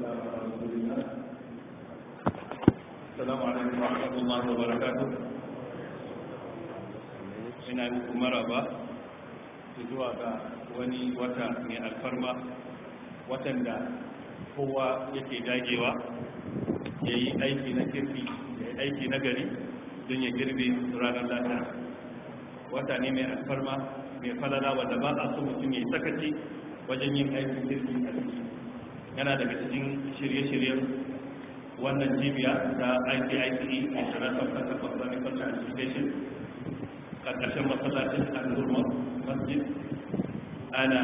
والسلام على رسول الله السلام عليكم ورحمة الله وبركاته ina muku maraba zuwa ga wani wata mai alfarma watan da kowa yake dagewa ya yi aiki na kirki ya yi aiki na gari don ya girbe ranar lata wata ne mai alfarma mai falala wadda ba a so mutum ya yi sakaci wajen yin aikin kirki a ciki yana daga cikin shirye-shiryen wannan cibiya ta ICICE International Center for Clinical Transportation ƙarƙashin masallacin al-Nurma Masjid ana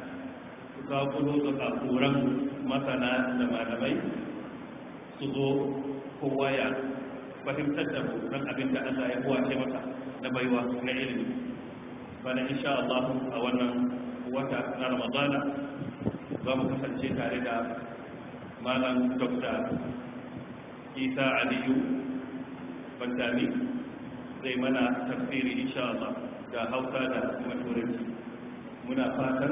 zaƙulo da ƙafuran masana da malamai su zo kowa ya fahimtar da don abin da Allah ya buwace masa na baiwa na ilimi bana insha Allah a wannan wata na Ramadana za mu kasance tare da malam Dr. Isa Aliyu Bantami zai mana tafsiri insha Allah da Hausa da kuma Turanci muna fatan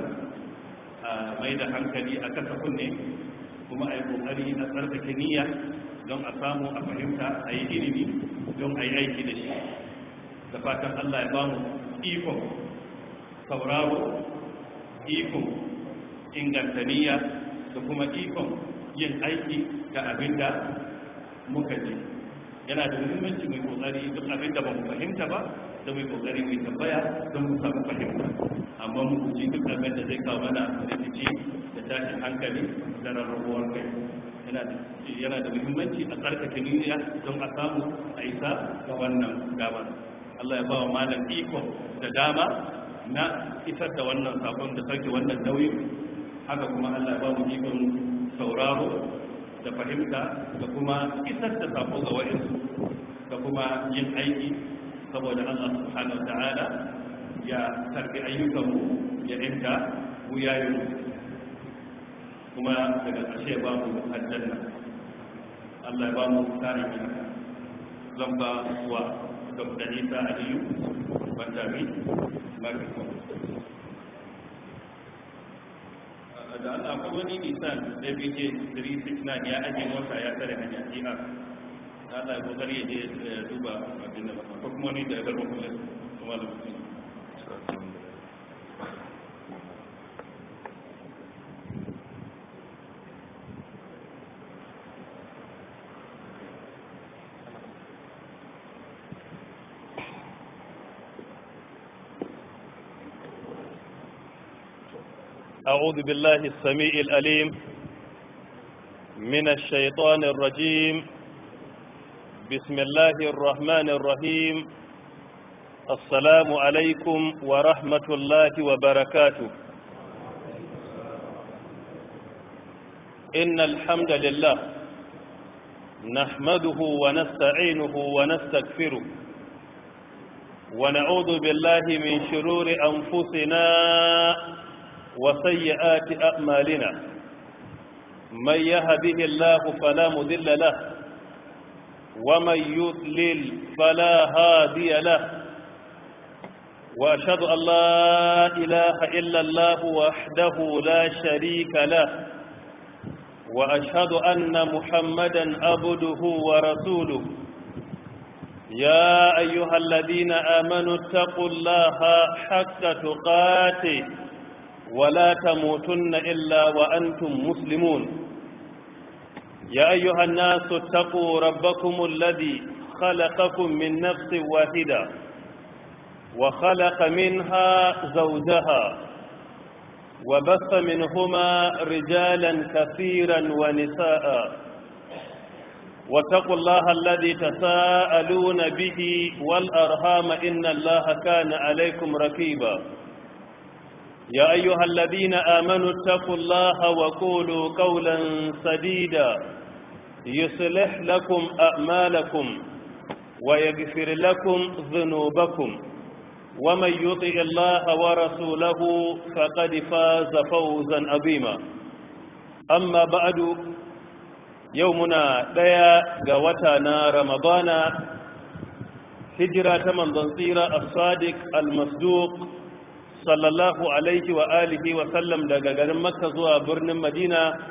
a mai da hankali a kasa kunne kuma a yi kokari a tsarkake niyya don a samu a fahimta a yi ilimi don a yi aiki da shi da fatan Allah ya bamu ikon sauraro ikon inganta niyya da kuma ikon yin aiki da abin da muka ji yana da muhimmanci mai kokari duk abin da ba mu fahimta ba da mai kokari mai tambaya don mu samu fahimta amma mu guji duk abin da zai kawo mana rikici da tashin hankali da rarrabuwar kai yana da muhimmanci a tsarkake niyya don a samu a isa ga wannan damar Allah ya ba wa malam iko da dama na isar da wannan sabon da sauke wannan nauyin haka kuma Allah ya ba mu ikon sauraro da fahimta da kuma isar da sako ga wa'insu da kuma yin aiki saboda Allah subhanahu ta'ala ya karbi ayyukanmu ya inta mu yayin kuma daga ƙarshe ba mu aljanna Allah ya ba mu tsarin haka zan ba wa Dr. Isa Aliyu Bandami microphone da Allah akwai wani nisan WJ 369 ya ajiye mota ya tare hanya jiha da Allah ya kokari ya je duba abin da ba ko kuma wani da ya garba kuma kuma da mutum أعوذ بالله السميع الأليم من الشيطان الرجيم بسم الله الرحمن الرحيم السلام عليكم ورحمة الله وبركاته إن الحمد لله نحمده ونستعينه ونستغفره ونعوذ بالله من شرور أنفسنا وسيئات أعمالنا من يهده الله فلا مذل له ومن يضلل فلا هادي له وأشهد أن لا إله إلا الله وحده لا شريك له وأشهد أن محمدا عبده ورسوله يا أيها الذين آمنوا اتقوا الله حق تقاته ولا تموتن إلا وأنتم مسلمون يا أيها الناس اتقوا ربكم الذي خلقكم من نفس واحدة وخلق منها زوجها وبث منهما رجالا كثيرا ونساء واتقوا الله الذي تساءلون به والأرhام إن الله كان عليكم ركيبا يا أيها الذين آمنوا اتقوا الله وقولوا قولا سديدا يصلح لكم أعمالكم ويغفر لكم ذنوبكم ومن يطع الله ورسوله فقد فاز فوزا عظيما أما بعد يومنا ديا قوتنا رمضان هجرة من ضنصير الصادق المصدوق sallallahu alaihi wa alihi wa sallam daga garin makka zuwa birnin madina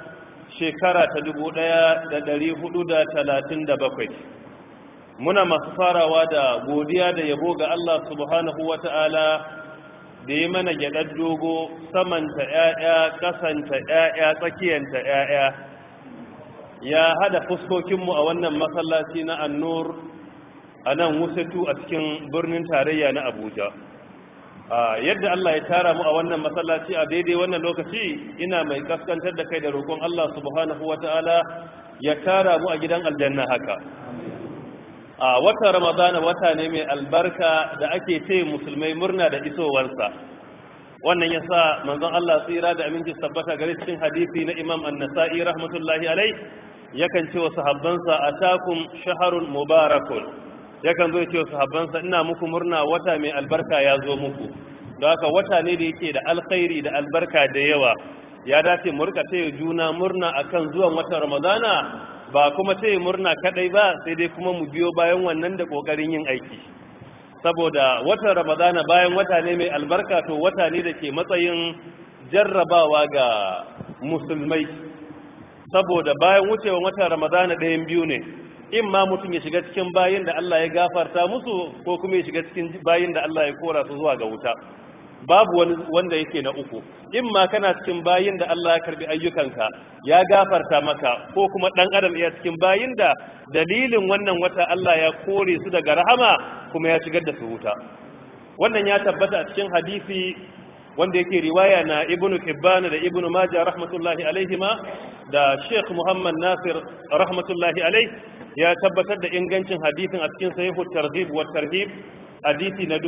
shekara ta dubu ɗaya da ɗari hudu da talatin da bakwai muna masu farawa da godiya da yabo ga Allah subhanahu wa ta'ala da yi mana gyaɗar dogo samanta ‘ya'ya ƙasanta ‘ya'ya tsakiyanta ‘ya'ya ya hada fuskokinmu a wannan masallaci na annur a nan wusatu a cikin birnin tarayya na abuja yadda Allah ya tara mu a wannan masallaci a daidai wannan lokaci ina mai kaskantar da kai da roƙon Allah subhanahu wata'ala ya tara mu a gidan aljanna haka a watan ramadana wata ne mai albarka da ake ce musulmai murna da isowarsa wannan ya sa manzon Allah tsira da aminci tabbata gare cikin hadisi na imam an-nasa'i rahmatullahi alai yakan ce wa sahabbansa atakum shaharun mubarakun yakan zo ya ce wa sahabbansa ina muku murna wata mai albarka ya zo muku don haka wata ne da yake da alkhairi da albarka da yawa ya dace mu rika taya juna murna akan zuwan watan ramadana ba kuma taya murna kadai ba sai dai kuma mu biyo bayan wannan da kokarin yin aiki saboda watan ramadana bayan wata ne mai albarka to wata ne da ke matsayin jarrabawa ga musulmai saboda bayan wucewa watan ramadana ɗayan biyu ne in ma mutum ya shiga cikin bayin da Allah ya gafarta musu ko kuma ya shiga cikin bayin da Allah ya kora su zuwa ga wuta babu wani wanda yake na uku in ma kana cikin bayin da Allah ya karbi ayyukanka ya gafarta maka ko kuma dan adam ya cikin bayin da dalilin wannan wata Allah ya kore su daga rahama kuma ya shigar da su wuta wannan ya tabbata a cikin hadisi wanda yake riwaya na ibnu hibban da ibnu majah rahmatullahi alaihima da sheikh muhammad nasir rahmatullahi alaih ya tabbatar da ingancin hadisin a cikin sahihu targhib wa tarhib hadisi na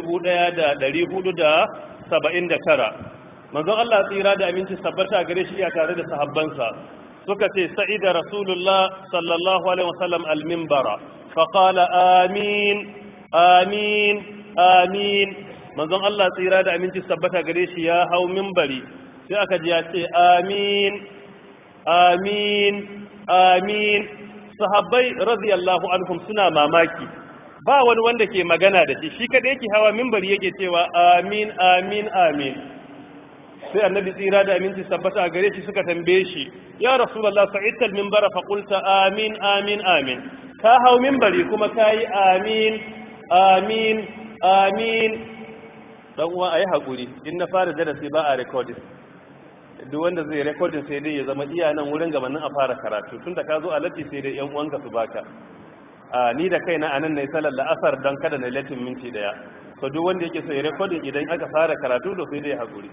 1479 manzon Allah tsira da aminci tabbata gare shi ya tare da sahabbansa suka ce sa'ida rasulullah sallallahu alaihi wasallam al-minbara fa qala amin amin amin manzon Allah tsira da aminci tabbata gare shi ya hau minbari sai aka ji ya ce amin amin amin sahabbai radiyallahu anhum suna mamaki ba wani wanda ke magana da shi shi kada yake hawa minbari yake cewa amin amin amin sai annabi tsira da aminci tabbata a gare shi suka tambaye shi ya rasulullah sa'idtal minbara fa qulta amin amin amin ka hau minbari kuma kai amin amin amin dan uwa ayi hakuri in na fara darasi ba a recording duk wanda zai recording sai dai ya zama iya nan wurin gabanin a fara karatu tunda ka zo a latti sai dai yan uwanka su baka a ni da kaina anan nayi salar la'asar dan kada na latin minti daya to duk wanda yake so ya recording idan aka fara karatu to sai dai ya hakuri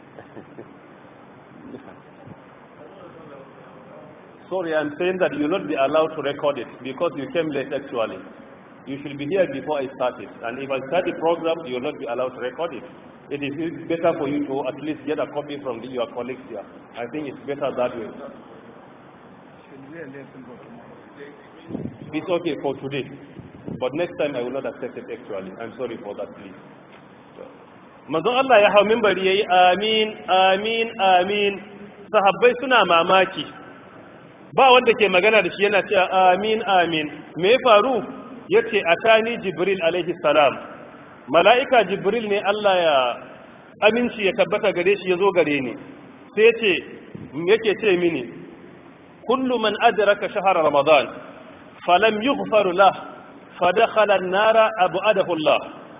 sorry i'm saying that you will not be allowed to record it because you came late actually you should be here before i started and if i start the program you will not be allowed to record it it is better for you to at least get a copy from the, your colleagues here. I think it's better that way. It's okay for today, but next time I will not accept it actually. I'm sorry for that, please. Manzon Allah ya hau mimbari ya yi amin, amin, amin, sahabbai suna mamaki. Ba wanda ke magana da shi yana cewa amin, amin. Me ya faru? Ya ce, Atani Jibril alaihi salam. mala'ika jibril ne Allah ya aminci ya tabbata gare shi ya zo gare ni sai ce yake ce mini kullu man adraka shahar ramadan falam yughfar lah fadakhala an-nara ab'adahu Allah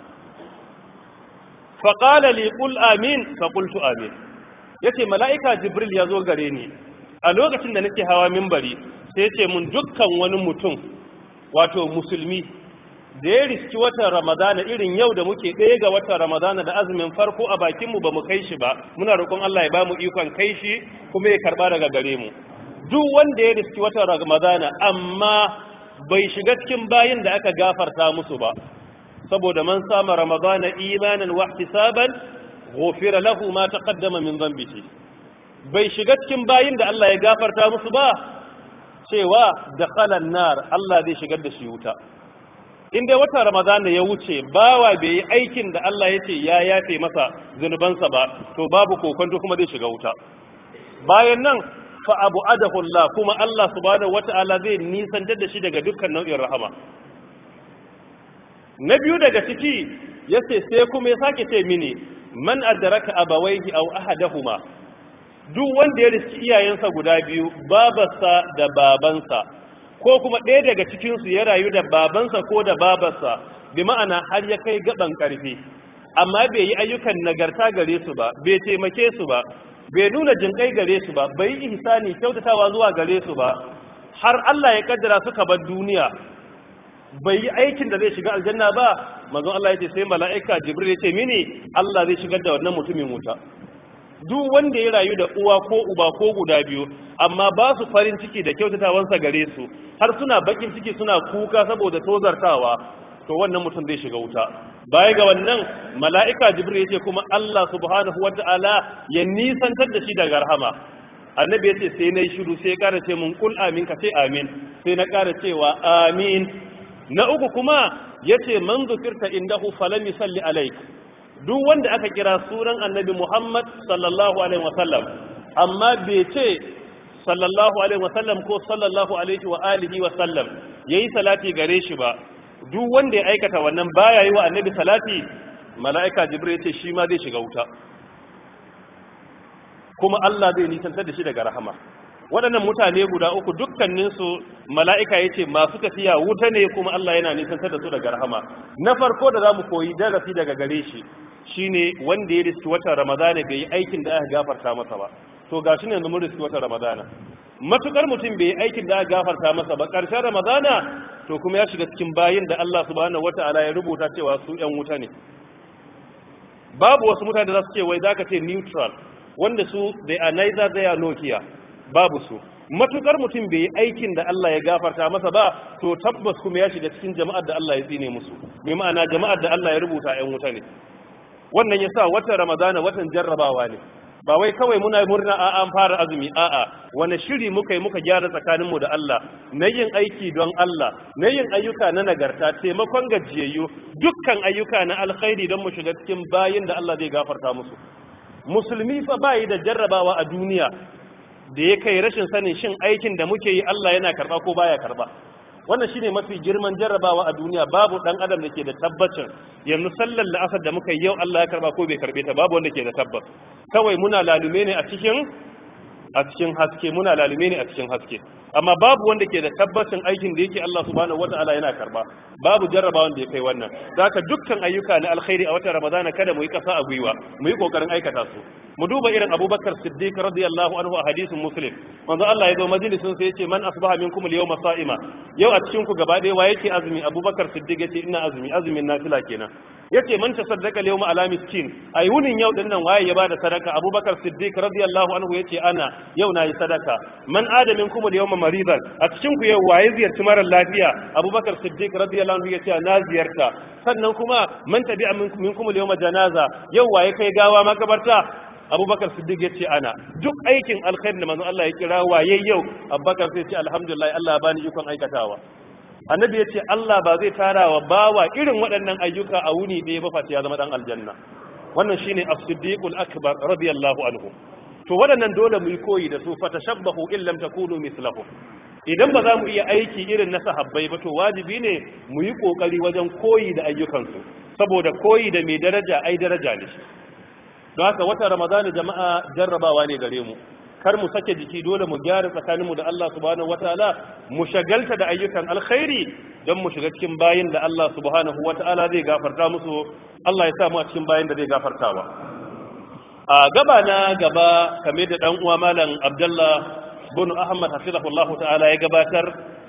faqala li qul amin fa qultu amin yace mala'ika jibril ya zo gare ni a lokacin da nake hawa minbari sai ce mun dukkan wani mutum wato musulmi da ya riski watan ramadana irin yau da muke ɗaya ga watan ramadana da azumin farko a bakinmu ba mu kai shi ba muna roƙon Allah ya ba mu ikon kai shi kuma ya karɓa daga gare mu duk wanda ya riski watan ramadana amma bai shiga cikin bayin da aka gafarta musu ba saboda man sama ramadana imanan wa ihtisaban ghufira lahu ma taqaddama min dhanbihi bai shiga cikin bayin da Allah ya gafarta musu ba cewa dakhala an-nar Allah zai shigar da shi wuta in dai watan ramadana ya wuce bawa bai yi aikin da Allah ya ce ya yafe masa zunubansa ba to babu kokonto kuma zai shiga wuta bayan nan fa abu adahullah kuma Allah subhanahu wata'ala zai nisantar da shi daga dukkan nau'in rahama na biyu daga ciki yace sai kuma ya sake ce mini man adraka abawaihi aw ahadahuma duk wanda ya riski iyayensa guda biyu babarsa da babansa ko kuma ɗaya daga cikinsu ya rayu da babansa ko da babarsa bi ma'ana har ya kai gaban ƙarfi amma bai yi ayyukan nagarta gare su ba bai taimake su ba bai nuna jinkai gare su ba bai yi ihsani kyautatawa zuwa gare su ba har Allah ya kaddara suka bar duniya bai yi aikin da zai shiga aljanna ba manzon Allah ya ce sai mala'ika jibril ya ce mini Allah zai shigar da wannan mutumin wuta duk wanda ya rayu da uwa ko uba ko guda biyu amma ba su farin ciki da kyautatawansa gare su har suna bakin ciki suna kuka saboda tozartawa to wannan mutum zai shiga wuta baya ga wannan mala'ika jibril ya ce kuma Allah subhanahu wata'ala ya nisantar da shi daga rahama annabi ya ce sai na yi shiru sai ya kara ce mun kul amin ka ce amin sai na kara cewa amin na uku kuma ya ce man zukirta indahu falam yusalli alaik duk wanda aka kira sunan annabi Muhammad sallallahu alaihi wasallam amma bai ce sallallahu alaihi wasallam ko sallallahu alaihi wa alihi wasallam yayi salati gare shi ba duk wanda ya aikata wannan baya yi wa annabi salati mala'ika jibril yace shi ma zai shiga wuta kuma Allah zai nisantar da shi daga rahama waɗannan mutane guda uku dukkaninsu mala'ika ya ce masu tafiya wuta ne kuma Allah yana nisantar da su daga rahama na farko da za mu koyi darasi daga gare shi shine wanda ya riski watan ramadana bai yi aikin da aka gafarta masa ba to ga shi ne yanzu mun riski watan ramadana matukar mutum bai yi aikin da aka gafarta masa ba ƙarshen ramadana to kuma ya shiga cikin bayin da Allah subhanahu wata'ala ya rubuta cewa su ƴan wuta ne babu wasu mutane da za su ce wai zaka ce neutral wanda su they are neither they are Nokia babu su matukar mutum bai yi aikin da Allah ya gafarta masa ba to tabbas kuma ya shiga cikin jama'ar da Allah ya tsine musu mai ma'ana jama'ar da Allah ya rubuta ƴan wuta ne wannan yasa watan ramadana watan jarrabawa ne ba wai kawai muna murna a an fara azumi a'a wani shiri muka yi muka gyara tsakaninmu da Allah na yin aiki don Allah na yin ayyuka na nagarta taimakon gajiyayyu dukkan ayyuka na alkhairi don mu shiga cikin bayin da Allah zai gafarta musu musulmi fa bayi da jarrabawa a duniya da ya kai rashin sanin shin aikin da muke yi Allah yana karba ko baya karba wannan shine mafi girman jarrabawa a duniya babu dan adam da ke da tabbacin yanzu sallar la'asar da muka yi yau Allah ya karba ko bai karbe ta babu wanda ke da tabbas kawai muna lalume ne a cikin a cikin haske muna lalume ne a cikin haske amma babu wanda ke da tabbacin aikin da yake Allah subhanahu wata'ala yana karba babu jarrabawa wanda ya kai wannan zaka dukkan ayyuka na alkhairi a watan ramadana kada mu yi kasa a gwiwa mu yi kokarin aikata su mu duba irin abubakar siddiq radiyallahu anhu a hadisin muslim manzo Allah ya zo majalisin sai yace man asbaha minkum al-yawma sa'ima yau a cikin ku gaba ɗaya wa yake azumi abubakar siddiq yace ina azumi azumin nafila kenan yace man tasaddaqa al-yawma ala miskin ai wunin yau din nan waye ya bada sadaka abubakar siddiq radiyallahu anhu yace ana yau nayi sadaka man ada minkum al-yawma maridan a cikin ku yau waye ziyarci mara lafiya abubakar siddiq radiyallahu anhu yace na ziyarta sannan kuma man tabi'a minkum al-yawma janaza yau waye kai gawa makabarta abubakar siddiq ya ce ana duk aikin alkhairi da manzon Allah ya kira waye yau abubakar sai ce alhamdulillah Allah bani ikon aikatawa annabi ya ce Allah ba zai tara wa bawa irin waɗannan ayyuka a wuni ɗaya ba face ya zama dan aljanna wannan shine as-siddiqul akbar radiyallahu anhu to waɗannan dole mu yi koyi da su fatashabbahu in lam takunu mislahum idan ba za mu iya aiki irin na sahabbai ba to wajibi ne mu yi kokari wajen koyi da ayyukansu saboda koyi da mai daraja ai daraja ne don haka wata ramadana jama'a jarrabawa ne gare mu kar mu sake jiki dole mu gyara tsakaninmu da Allah subhanahu wataala mu shagalta da ayyukan alkhairi don mu shiga cikin bayin da Allah subhanahu wataala zai gafarta musu Allah ya sa mu a cikin bayin da zai gafartawa a gaba na gaba kamar da dan uwa malam Abdullah bin Ahmad hafizahullahu ta'ala ya gabatar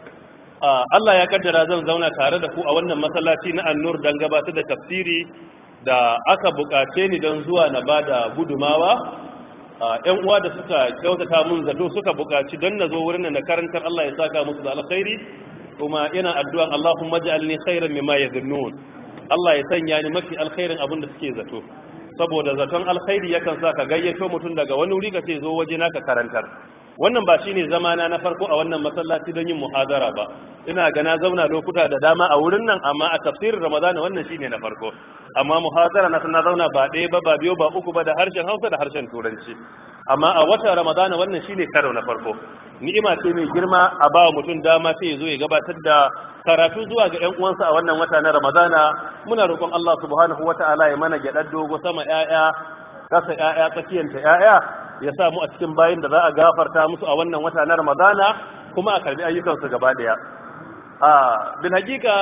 Allah ya kaddara zan zauna tare da ku a wannan masallaci na An-Nur dan gabatar da tafsiri da aka bukace ni don zuwa na ba da gudumawa ‘yan uwa da suka kyautata mun zato suka bukaci don na zo wurin na karantar Allah ya saka musu da alkhairi kuma ina addu'an Allahumma ja'alni khairan mimma yadhunnun Allah ya sanya ni mafi alkhairin abin da suke zato saboda zaton alkhairi yakan sa ka gayyato mutum daga wani wuri ka ce zo waje na ka karantar wannan ba shine zamana na farko a wannan masallaci don yin muhadara ba ina ga na zauna lokuta da dama a wurin nan amma a tafsirin ramadana wannan shine na farko amma muhadara na na zauna ba ɗaya ba ba biyu ba uku ba da harshen hausa da harshen turanci amma a watan ramadana wannan shine karo na farko ni'ima ce mai girma a ba mutum dama sai ya zo ya gabatar da karatu zuwa ga ƴan uwansa a wannan wata na ramadana muna roƙon Allah subhanahu wata'ala ya mana gyaɗar dogo sama ƴaƴa kasa ƴaƴa tsakiyanta ƴaƴa ya samu a cikin bayin da za a gafarta musu a wannan wata na ramadana kuma a karbi ayyukansu gaba daya a bin hakika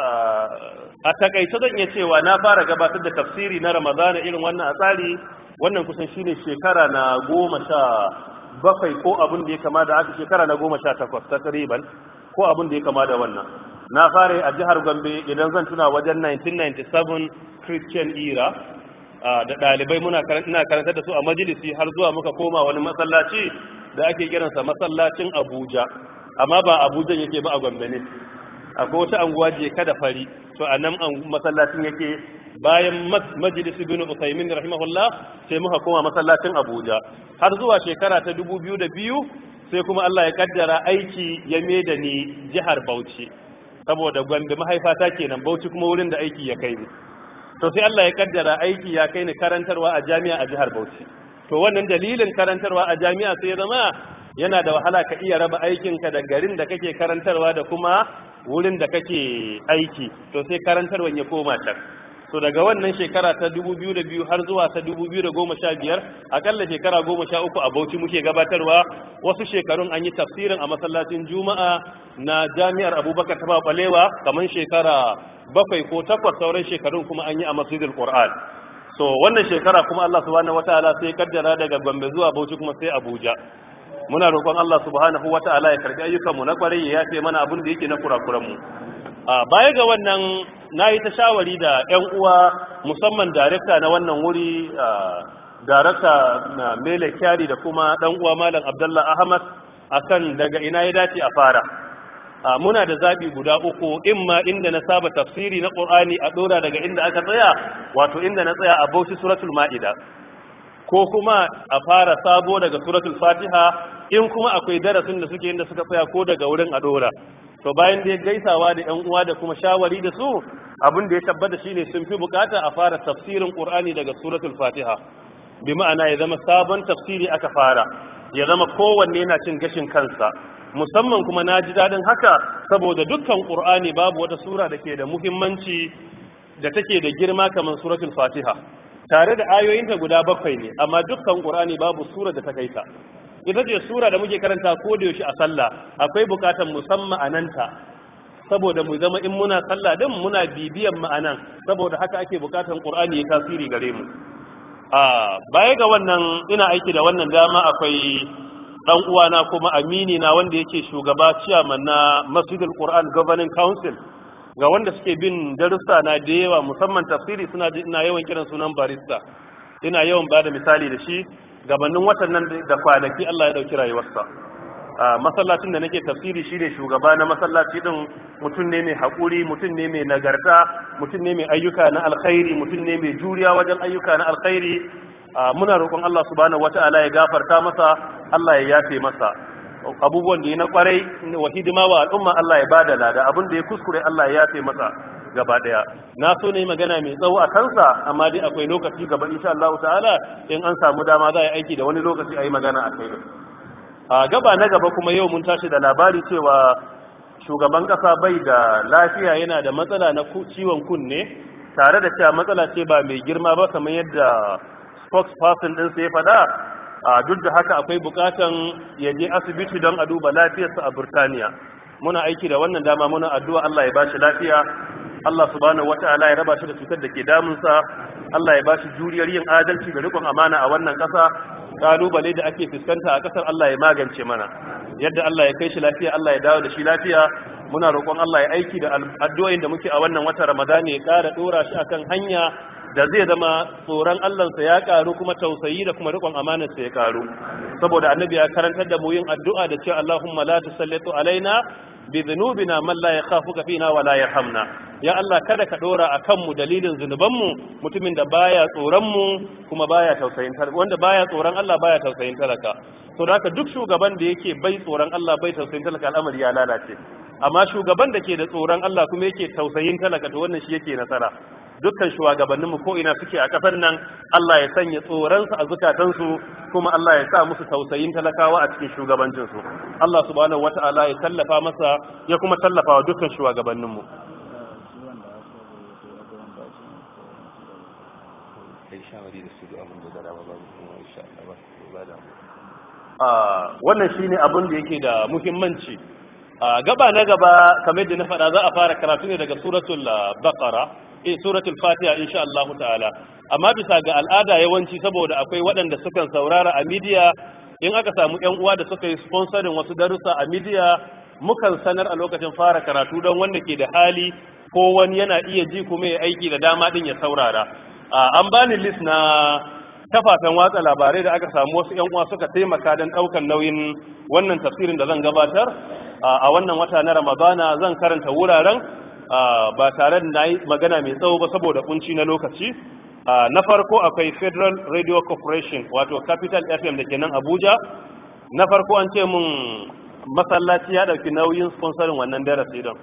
a takaice zan iya cewa na fara gabatar da tafsiri na ramadana irin wannan a tsari wannan kusan shine shekara na goma sha bakwai ko abin da ya kama da haka shekara na goma sha takwas takriban ko abin da ya kama da wannan na fara a jihar gombe idan zan tuna wajen 1997 christian era da ɗalibai muna ina karantar da su a majalisi har zuwa muka koma wani masallaci da ake kiransa masallacin abuja amma ba abuja yake ba a gombe ne akwai wata anguwa je kada fari to a nan masallacin yake bayan majalisi bin usaimin rahimahullah sai muka koma masallacin abuja har zuwa shekara ta dubu biyu da biyu sai kuma allah ya kaddara aiki ya da ni jihar bauchi saboda gombe mahaifata kenan bauchi kuma wurin da aiki ya kai ni to sai Allah ya kaddara aiki ya kai ni karantarwa a jami'a a jihar Bauchi to wannan dalilin karantarwa a jami'a sai ya zama yana da wahala ka iya raba aikinka da garin da kake karantarwa da kuma wurin da kake aiki to sai karantarwan ya koma can to daga wannan shekara ta 2002 har zuwa ta 2015 akalla shekara 13 a Bauchi muke gabatarwa wasu shekarun an yi tafsirin a masallacin Juma'a na Jami'ar Abubakar ta Balewa kamar shekara bakwai ko takwas sauran shekarun kuma an yi a Masjidil Qur'an so wannan shekara kuma Allah subhanahu wataala sai kaddara daga Gombe zuwa Bauchi kuma sai Abuja muna roƙon Allah subhanahu wataala ya karbi ayyukan mu na kwarai ya yafe mana abin da yake na kurakuran mu a baya ga wannan na yi ta shawari da 'yan uwa musamman darekta na wannan wuri darekta na mele kyari da kuma ɗan uwa malam abdullah ahmad akan daga ina ya dace a fara muna da zaɓi guda uku imma inda na saba tafsiri na ƙur'ani a ɗora daga inda aka tsaya wato inda na tsaya a bauchi suratul ma'ida ko kuma a fara sabo daga suratul fatiha in kuma akwai darasin da suke inda suka tsaya ko daga wurin a ɗora to bayan da ya gaisawa da yan uwa da kuma shawari da su abin da ya tabbata shine sun fi bukata a fara tafsirin qur'ani daga suratul fatiha bi ma'ana ya zama sabon tafsiri aka fara ya zama kowanne yana cin gashin kansa musamman kuma na ji daɗin haka saboda dukkan qur'ani babu wata sura da ke da muhimmanci da take da girma kamar suratul fatiha tare da ayoyinta guda bakwai ne amma dukkan qur'ani babu sura da ta kai ta ita ce sura da muke karanta ko da yaushe a sallah akwai bukatan musamman ma'ananta saboda mu zama in muna sallah din muna bibiyan ma'anan saboda haka ake bukatan qur'ani ya tasiri gare mu a baya ga wannan ina aiki da wannan dama akwai dan uwana kuma amini na wanda yake shugaba chairman na Masjidul Qur'an Governing Council ga wanda suke bin darussa na da yawa musamman tafsiri suna ina yawan kiran sunan barista ina yawan bada misali da shi gabanin watan nan da kwanaki Allah ya dauki rayuwarsa masallacin da nake tafsiri shine shugaba na masallaci din mutum ne mai haƙuri mutum ne mai nagarta mutum ne mai ayyuka na alkhairi mutum ne mai juriya wajen ayyuka na alkhairi muna roƙon Allah subhanahu wata'ala ya gafarta masa Allah ya yafe masa abubuwan da ya na kwarai wa hidima wa al'umma Allah ya bada lada abin da ya kuskure Allah ya yafe masa gaba daya na so ne magana mai tsawo a kansa amma dai akwai lokaci gaba insha Allah ta'ala in an samu dama za a yi aiki da wani lokaci a yi magana a kai a gaba na gaba kuma yau mun tashi da labari cewa shugaban kasa bai da lafiya yana da matsala na ciwon kunne tare da cewa matsala ce ba mai girma ba kamar yadda spokesperson din sai ya faɗa a duk da haka akwai bukatan ya je asibiti don a duba lafiyarsa a Burtaniya muna aiki da wannan dama muna addu'a Allah ya bashi lafiya Allah subhanahu wata'ala ya raba shi da cutar da ke damunsa Allah ya bashi juriyar yin adalci da rikon amana a wannan ƙasa kalubale da ake fuskanta a ƙasar Allah ya magance mana yadda Allah ya kai shi lafiya Allah ya dawo da shi lafiya muna roƙon Allah ya aiki da addu'o'in da muke a wannan watan Ramadan ya ƙara dora shi akan hanya da zai zama tsoron Allahnsa ya karu kuma tausayi da kuma rikon amanarsa ya karu saboda annabi ya karantar da mu yin addu'a da cewa Allahumma la tusallitu alaina bi dhunubina man la yakhafuka fina wa la yarhamna ya Allah kada ka dora akan mu dalilin zunuban mu mutumin da baya tsoron mu kuma baya tausayin talaka wanda baya tsoron Allah baya tausayin talaka to da haka duk shugaban da yake bai tsoron Allah bai tausayin talaka al'amari ya lalace amma shugaban da ke da tsoron Allah kuma yake tausayin talaka to wannan shi yake nasara dukkan shugabanninmu ko ina suke a kasar nan Allah ya sanya tsoronsu a zukatansu kuma Allah ya sa musu tausayin talakawa a cikin shugabancinsu Allah subhanahu wata'ala ya tallafa masa ya kuma tallafa wa dukkan shugabanninmu kai shawari da su da abin da dama ba kuma insha Allah wannan shine abin da yake da muhimmanci gaba na gaba kamar da na faɗa za a fara karatu ne daga suratul baqara eh suratul fatiha insha Allah ta'ala amma bisa ga al'ada yawanci saboda akwai waɗanda sukan saurara a media in aka samu ƴan uwa da suka yi sponsorin wasu darussa a media mukan sanar a lokacin fara karatu don wanda ke da hali ko wani yana iya ji kuma ya aiki da dama din ya saurara an bani list na kafafen watsa labarai da aka samu wasu ƴan uwa suka taimaka don ɗaukan nauyin wannan tafsirin da zan gabatar a wannan wata na ramadana zan karanta wuraren ba tare da na yi magana mai tsawo ba saboda kunci na lokaci na farko akwai federal radio corporation wato capital fm da ke nan abuja na farko an ce mun masallaci ya ɗauki nauyin sponsorin wannan darasi don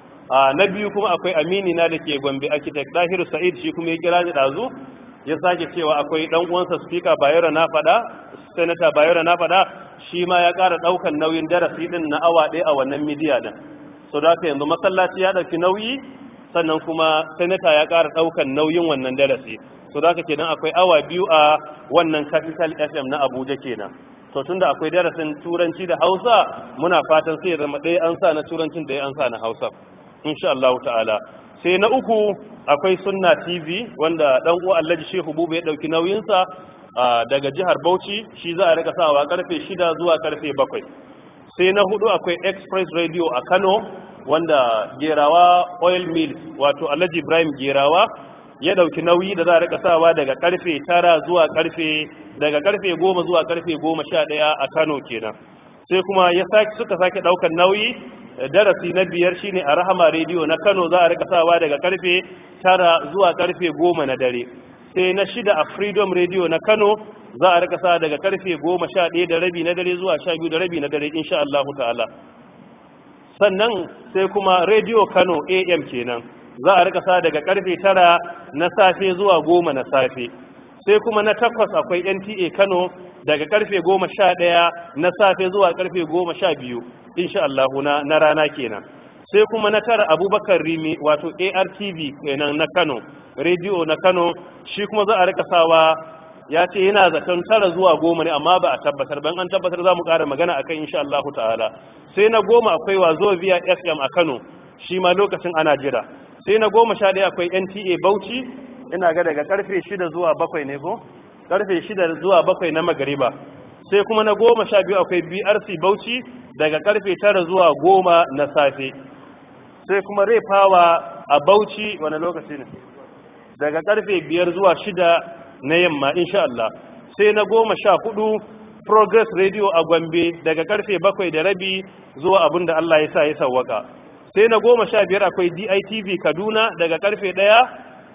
na biyu kuma akwai amini na da ke gombe architect dahiru sa'id shi kuma ya kira ni ɗazu ya sake cewa akwai ɗan uwansa speaker bayero na faɗa senator bayero na faɗa shi ma ya ƙara ɗaukan nauyin darasi ɗin na awa ɗaya a wannan midiya ɗin so da haka yanzu masallaci ya ɗauki nauyi sannan kuma senator ya ƙara ɗaukan nauyin wannan darasi so da haka kenan akwai awa biyu a wannan capital fm na abuja kenan to tunda akwai darasin turanci da hausa muna fatan sai ya zama ɗaya an sa na turancin da an sa na hausa insha Allah ta'ala sai na uku akwai sunna tv wanda dan uwa Alhaji Shehu Bubu ya dauki nauyin sa daga jihar Bauchi shi za a rika sawa karfe 6 zuwa karfe 7 sai na hudu akwai express radio a Kano wanda Gerawa oil mill wato Alhaji Ibrahim Gerawa ya dauki nauyi da za a rika sawa daga karfe 9 zuwa karfe daga karfe 10 zuwa karfe 11 a Kano kenan sai kuma ya saki suka sake daukar nauyi darasi na biyar shine a Rahama Radio na Kano za a rika sawa daga karfe 9 zuwa karfe 10 na dare sai na shida a Freedom Radio na Kano za a rika sawa daga karfe 11 da rabi na dare zuwa 12 da rabi na dare insha Allah ta'ala sannan sai kuma Radio Kano AM kenan za a rika sawa daga karfe 9 na safe zuwa 10 na safe sai kuma na takwas akwai NTA Kano daga karfe goma sha ɗaya na safe zuwa karfe goma sha biyu insha Allah na, na rana kenan sai kuma na tara abubakar rimi wato artv kenan na kano rediyo na kano shi kuma za a rika sawa ya ce yana zaton tara zuwa goma ne amma ba a tabbatar ban an tabbatar za mu ƙara magana a kan insha Allah ta'ala sai na goma akwai wazo via fm a kano shi ma lokacin ana jira sai na goma sha ɗaya akwai nta bauchi ina ga daga karfe shida zuwa bakwai ne ko karfe shida zuwa bakwai na magariba sai kuma na goma sha biyu akwai brc bauchi daga karfe tara zuwa goma na safe sai kuma rai fawa a bauchi wani lokaci ne daga karfe biyar zuwa shida na yamma insha Allah sai na goma sha hudu progress radio a gombe daga karfe bakwai da rabi zuwa abin da Allah ya sa ya sawwaka sai na goma sha biyar akwai ditv kaduna daga karfe daya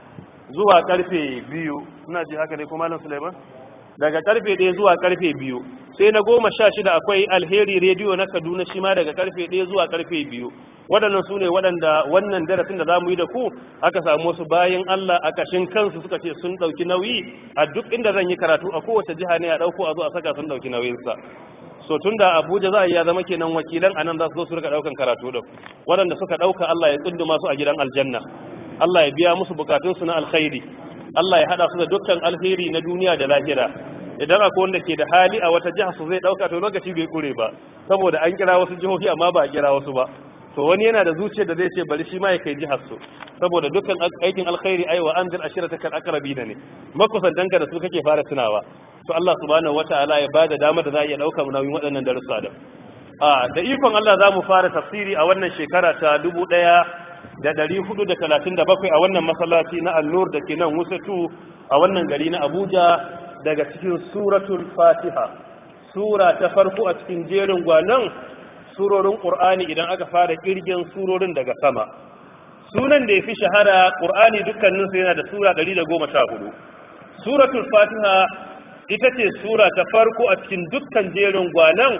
zuwa karfe biyu ina ji haka ne kuma malam suleiman daga karfe ɗaya zuwa karfe biyu sai na goma sha shida akwai alheri rediyo na kaduna shi ma daga karfe ɗaya zuwa karfe biyu waɗannan su ne waɗanda wannan darasin da za mu yi da ku aka samu wasu bayan allah a kashin kansu suka ce sun ɗauki nauyi a duk inda zan yi karatu a kowace jiha ne a ɗauko a zo a saka sun ɗauki nauyinsa so tun da abuja za a iya zama kenan wakilan a nan za su zo su rika ɗaukan karatu da waɗanda suka ɗauka allah ya tsunduma su a gidan aljanna Allah ya biya musu bukatunsu na alkhairi Allah ya hada su da dukkan alheri na duniya da lahira idan akwai wanda ke da hali a wata jiha su zai dauka to lokaci bai kure ba saboda an kira wasu jihohi amma ba a kira wasu ba to wani yana da zuciyar da zai ce bari shi ma ya kai jihar su saboda dukkan aikin alkhairi ai wa anzir ashirata kal aqrabina ne makusantanka da su kake fara tunawa to Allah subhanahu wataala ya bada damar da za a iya dauka nauyin waɗannan darussa da a da ikon Allah za mu fara tafsiri a wannan shekara ta dubu ɗaya da ɗari hudu da talatin da bakwai a wannan masallaci na annur da ke nan wusatu a wannan gari na abuja daga cikin suratul fatiha sura ta farko a cikin jerin gwanon surorin ƙur'ani idan aka fara ƙirgin surorin daga sama sunan da ya fi shahara ƙur'ani dukkaninsu yana da sura ɗari da goma sha hudu suratul fatiha ita ce sura ta farko a cikin dukkan jerin gwanon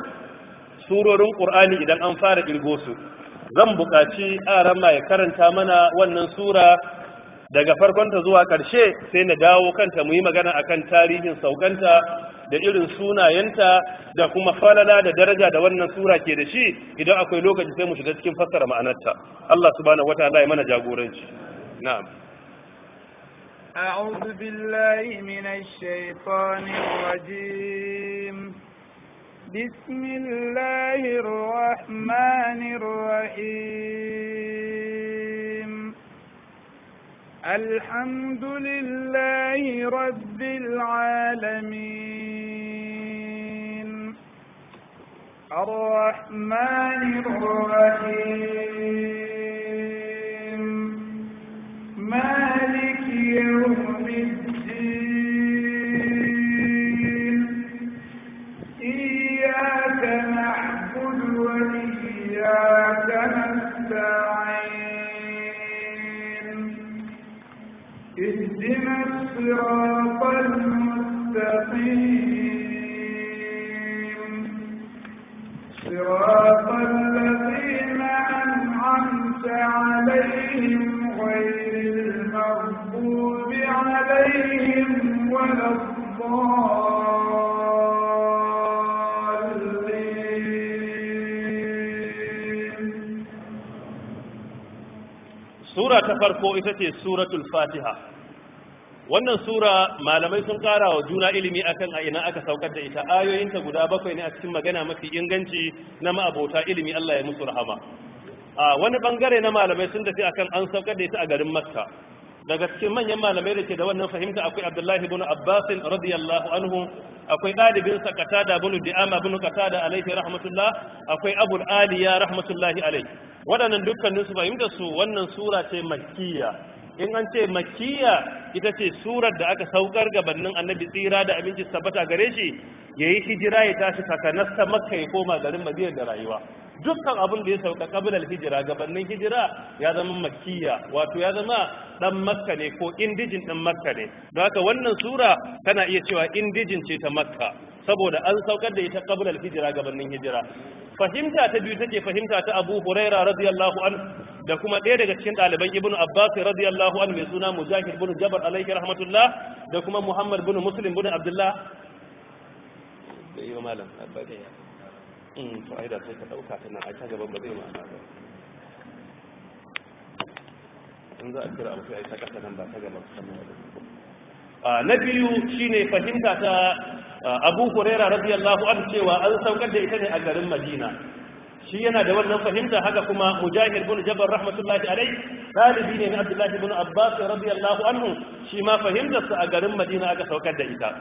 surorin ƙur'ani idan an fara ƙirgo su zan buƙaci arama ya karanta mana wannan sura daga farkonta zuwa ƙarshe sai na dawo kanta mu yi magana akan tarihin saukanta da irin sunayenta da kuma falala da daraja da wannan sura ke da shi idan akwai lokaci sai mu shiga cikin fassara ma'anarta Allah subhanahu wataala ya mana jagoranci na'am أعوذ بالله من الشيطان الرجيم بسم الله الرحمن الرحيم الحمد لله رب العالمين الرحمن الرحيم مالك يوم الدين إياك نعبد وإياك نستعين اهدنا الصراط المستقيم صراط الذين أنعمت عليهم غير المغضوب عليهم ولا الضالين sura ta farko ita ce suratul fatiha wannan sura malamai sun kara wa juna ilimi akan a ina aka saukar da ita ayoyinta guda bakwai ne a cikin magana mafi inganci na ma'abota ilimi Allah ya musu rahama a wani bangare na malamai sun tafi akan an saukar da ita a garin makka daga cikin manyan malamai da ke da wannan fahimta akwai abdullahi ibn abbas radiyallahu anhu akwai ɗalibin sa qatada ibn di'ama ibn qatada alaihi rahmatullah akwai abul aliya rahmatullahi alaihi waɗannan dukkanin su fahimta su wannan sura ce makkiya in an ce makkiya ita ce surar da aka saukar gabanin annabi tsira da abinci tabbata gare shi yayi hijira ya tashi takanasta makka ya koma garin madina da rayuwa dukkan abin da ya sauka kabilar hijira gabanin hijira ya zama makkiya wato ya zama dan makka ne ko indijin din makka ne don haka wannan sura kana iya cewa indijin ce ta makka saboda an saukar da ita kabilar hijira gabanin hijira fahimta ta biyu take fahimta ta abu huraira radiyallahu an da kuma ɗaya daga cikin ɗaliban ibnu abbas radiyallahu an mai suna mujahid bin jabar alaihi rahmatullah da kuma muhammad bin muslim bin abdullah da yi wa malam to ai da sai ka dauka ta nan ai ta gaban ba zai ma'ana ba in za a kira abu sai ai ta kasa nan ba ta gaban sannan ba na biyu shine fahimta ta Abu Huraira radiyallahu anhu cewa an saukar da ita ne a garin Madina shi yana da wannan fahimta haka kuma Mujahid bin Jabal rahmatullahi alaihi talibi ne na Abdullah ibn Abbas radiyallahu anhu shi ma fahimtarsa a garin Madina aka saukar da ita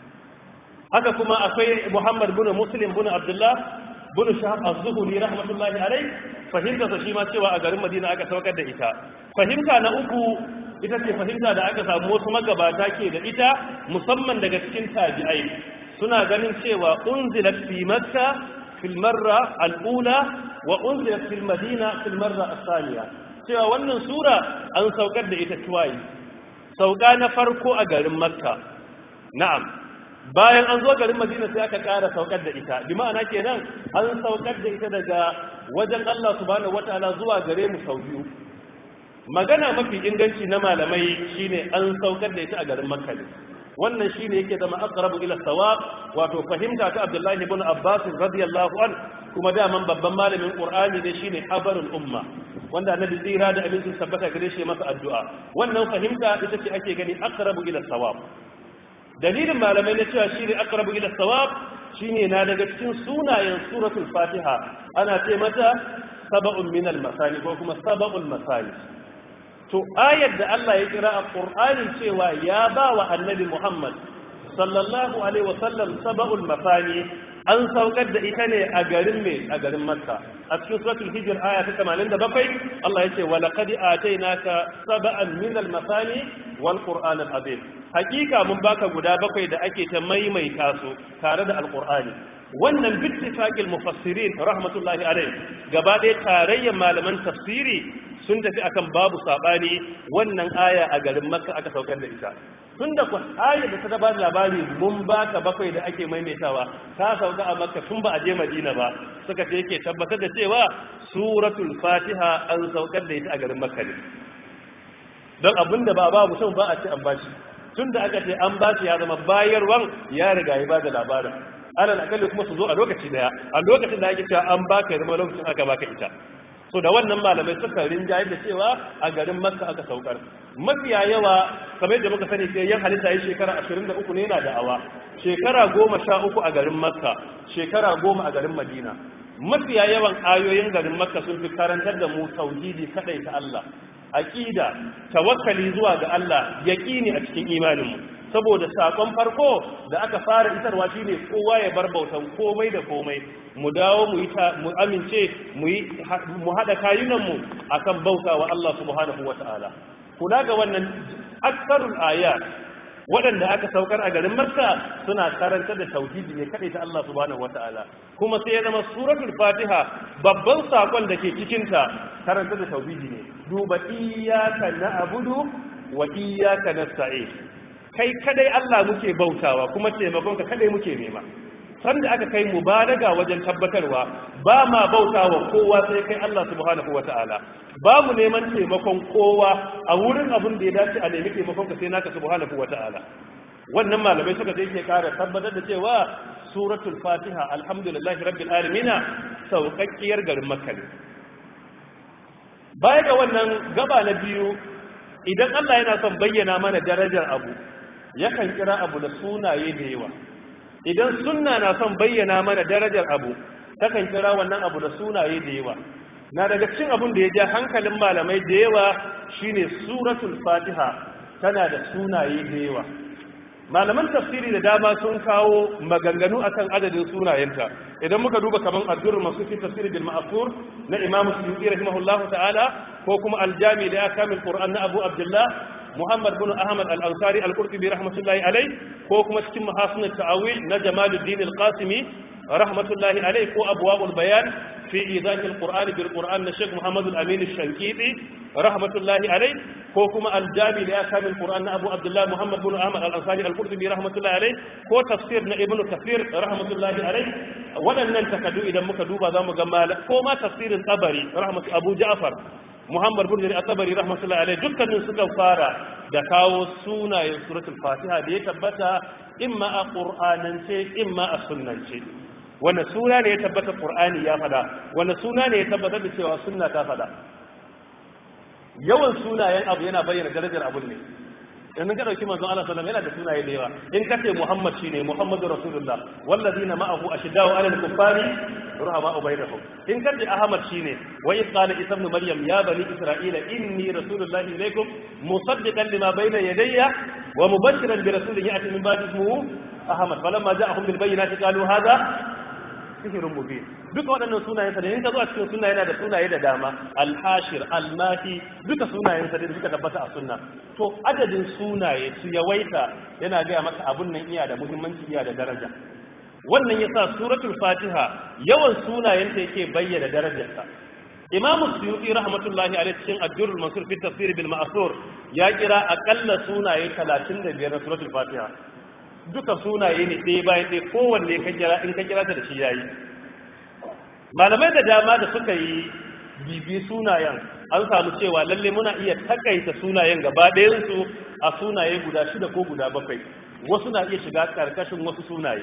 haka kuma akwai Muhammad bin Muslim bin Abdullah bin Shahab az-Zuhri rahmatullahi alayh fahimta sa shi ma cewa a garin Madina aka saukar da ita fahimta na uku ita ce fahimta da aka samu wasu magabata ke da ita musamman daga cikin tabi'ai suna ganin cewa unzilat fi makka fil marra al-ula wa unzilat fil madina fil marra as-thaniya cewa wannan sura an saukar da ita tuwayi sauka na farko a garin makka na'am bayan an zo garin madina sai aka ƙara saukar da ita bi ma'ana kenan an saukar da ita daga wajen Allah subhanahu wataala zuwa gare mu sau biyu magana mafi inganci na malamai shine an saukar da ita a garin makka ne wannan shine yake zama aqrabu ila sawab wato fahimta ta Abdullahi ibn Abbas radiyallahu an kuma daman babban malamin Qur'ani ne shine habarul umma wanda annabi tsira da abincin tabbata gare shi masa addu'a wannan fahimta ita ce ake gani aqrabu ila sawab dalilin malamai na cewa shi ne aqrabu ila sawab shine na daga cikin sunayen suratul fatiha ana ce mata sab'un min al-masani ko kuma sab'ul masani to ayar da Allah ya kira a Qur'ani cewa ya ba wa annabi Muhammad sallallahu alaihi wa sallam sab'ul masani an saukar da ita ne a garin me a garin Makka a cikin suratul hijr aya ta 87 Allah ya ce wa laqad atainaka sab'an min al-masani wal qur'an al-azim hakika mun baka guda bakwai da ake ta maimaita su tare da alqur'ani wannan bittifaqil mufassirin rahmatullahi alaihi gaba ɗaya tarayyar malaman tafsiri sun tafi akan babu sabani wannan aya a garin makka aka saukar da ita tun da aya da ta ba labari mun baka bakwai da ake maimaitawa ta sauka a makka tun ba a je madina ba suka ce yake tabbatar da cewa suratul fatiha an saukar da ita a garin makka ne don abinda ba ba mutum ba a ce an bashi tun da aka ce an bashi ya zama bayarwan ya riga ya bada labarin alal akalli kuma su zo a lokaci daya a lokacin da ake cewa an baka ya zama lokacin aka baka ita so da wannan malamai suka rinjaye da cewa a garin makka aka saukar mafiya yawa kamar yadda muka sani sai yan halitta yi shekara 23 ne yana da'awa shekara goma sha uku a garin makka shekara goma a garin madina mafiya yawan ayoyin garin makka sun fi karantar da mu tauhidi kadai ta Allah aqida tawakkali zuwa ga Allah yaqini a cikin imaninmu saboda sakon farko da aka fara isarwa shine kowa ya bar bautan komai da komai mu dawo mu yi mu amince mu yi mu hada kayunan mu akan bautawa Allah subhanahu wataala kula ga wannan aksarul ayat waɗanda aka saukar a garin Makka suna karanta da tauhidi ne kadai ta Allah subhanahu wataala kuma sai ya zama suratul Fatiha babban sakon da ke cikin ta karanta da tauhidi ne duba iyyaka na'budu wa iyyaka nasta'in kai kadai Allah muke bautawa kuma taimakon ka kadai muke nema sanda aka kai mubalaga wajen tabbatarwa ba ma bautawa kowa sai kai Allah subhanahu wata'ala ba mu neman taimakon kowa a wurin abin da ya dace a nemi taimakon ka sai naka subhanahu wata'ala wannan malamai suka sai ke kara tabbatar da cewa suratul fatiha alhamdulillahi rabbil alamin sauƙaƙƙiyar garin makka ne baya ga wannan gaba na biyu idan Allah yana son bayyana mana darajar abu yakan kira abu da sunaye da yawa idan sunna na son bayyana mana darajar abu takan kira wannan abu da sunaye da yawa na daga cikin abun da ya ja hankalin malamai da yawa shine suratul fatiha tana da sunaye da yawa malaman tafsiri da dama sun kawo maganganu akan adadin sunayenta idan muka duba kaman addurul masu fi tafsiri bil ma'thur na imam suyuti rahimahullahu ta'ala ko kuma aljami da akamil qur'an na abu abdullah muhammad bin ahmad al-ansari al-qurtubi rahmatullahi alai ko kuma cikin mahasin ta'awil na jamaluddin al-qasimi rahmatullahi alai ko abwaul bayan fi idah al-qur'an bil qur'an na sheikh muhammad al-amin al-shankiti rahmatullahi alai ko kuma aljami da akamil qur'an na abu abdullah muhammad bin ahmad al-ansari al-qurtubi rahmatullahi alai ko tafsir na ibnu kathir rahmatullahi alai waɗannan takaddu idan muka duba zamu ga mala ko ma tafsirin tabari rahmatu abu ja'far muhammad bin jarir at-tabari rahmatullahi alai dukkanin suka fara da kawo sunayen suratul fatiha da ya tabbata imma a qur'anance imma a sunnance wanda suna ne ya tabbata qur'ani ya fada wanda suna ne ya tabbatar da cewa sunna ta fada yawan sunayen abu yana bayyana darajar abun ne in ka dauki manzon Allah sallallahu yana da sunaye da yawa in ka ce Muhammad shine Muhammadu Rasulullah wallazina ma'ahu ashiddau 'alal kuffari ruhama bainahum in ka ce Ahmad shine wa in qala Isa ibn Maryam ya bani Isra'ila inni rasulullahi ilaykum musaddiqan lima bayna yadayya wa mubashiran bi rasulin ya'ti min ba'di ismihi Ahmad falamma ja'ahum bil bayyinati qalu hadha sihirin mubin duka waɗannan sunayen sa da in ka zo a cikin suna yana da sunaye da dama alhashir almahi duka sunayen sa da suka tabbata a sunna to adadin sunaye su yawaita yana gaya maka abun nan iya da muhimmanci iya da daraja wannan yasa suratul fatiha yawan sunayen ta yake bayyana darajarta imamu suyuti rahmatullahi alaihi cikin ad-durrul mansur fi tafsir bil ma'thur ya kira akalla sunaye 35 na suratul fatiha duka sunaye ne ɗaya bayan ɗaya kowanne ka kira in ka kira ta da shi yayi malamai da dama da suka yi bibi sunayen an samu cewa lalle muna iya takaita sunayen gaba ɗayansu a sunaye guda shida ko guda bakwai wasu na iya shiga ƙarƙashin wasu sunaye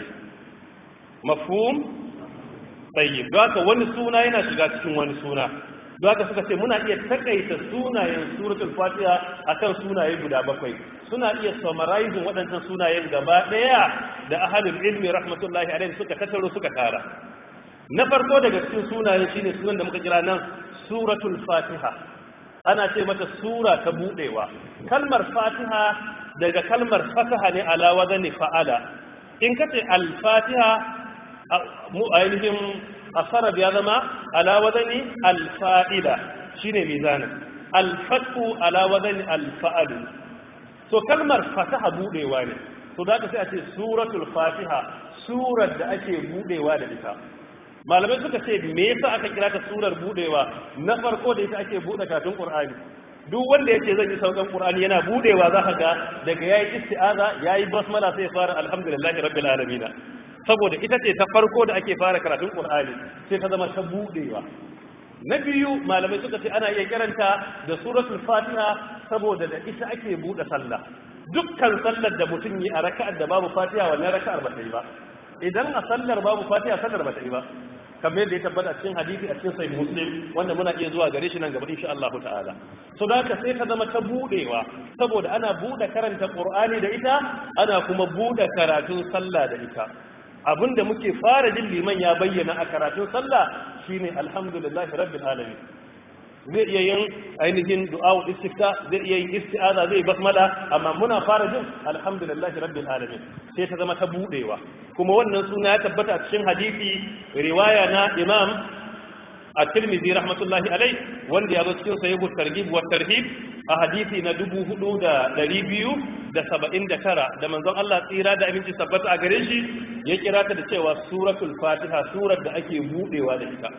mafhum tsayi haka wani suna yana shiga cikin wani suna don haka suka ce muna iya takaita sunayen suratul fatiha akan sunaye guda bakwai suna iya summarizing waɗancan sunayen gaba ɗaya da ahalul ilmi rahmatullahi alaihi suka tattaro suka tara na farko daga cikin sunaye shine sunan da muka kira nan suratul fatiha ana ce mata sura ta budewa kalmar fatiha daga kalmar fataha ne ala wazani fa'ala in kace al-fatiha mu ainihin asara ya zama ala wazani al-fa'ila shine mizanin al-fathu ala wazani al-fa'alu so kalmar fataha budewa ne to da ka sai a ce suratul fatiha surar da ake budewa da ita malamai suka ce me yasa aka kira ta surar budewa na farko da ita ake bude katun qur'ani duk wanda yace zan yi saukan qur'ani yana budewa za ka ga daga yayi isti'aza yayi basmala sai fara alhamdulillahi rabbil alamin saboda ita ce ta farko da ake fara karatun qur'ani sai ta zama ta budewa na biyu malamai suka ce ana iya kiranta da suratul fatiha saboda da ita ake bude sallah dukkan sallar da mutum yi a raka'ar da babu fatiha wannan raka'ar ba ta yi ba idan a sallar babu fatiha sallar ba ta yi ba kamar yadda ya tabbata cikin hadisi a cikin sahih muslim wanda muna iya zuwa gare shi nan gaba insha Allah ta'ala so da haka sai ta zama ta budewa saboda ana bude karanta qur'ani da ita ana kuma bude karatun sallah da ita abinda muke fara jin liman ya bayyana a karatun sallah shine alhamdulillahi rabbil alamin zai iya yin ainihin du'a'u istifta zai iya yin isti'aza zai basmala amma muna fara jin alhamdulillahi rabbil alamin sai ta zama ta budewa kuma wannan suna ya tabbata a cikin hadisi riwaya na imam at-tirmidhi rahmatullahi alai wanda ya zo cikin sahihut targhib wa tarhib a hadisi na 4279 da manzon Allah tsira da aminci tabbata a gare shi ya kira ta da cewa suratul fatiha surar da ake budewa da ita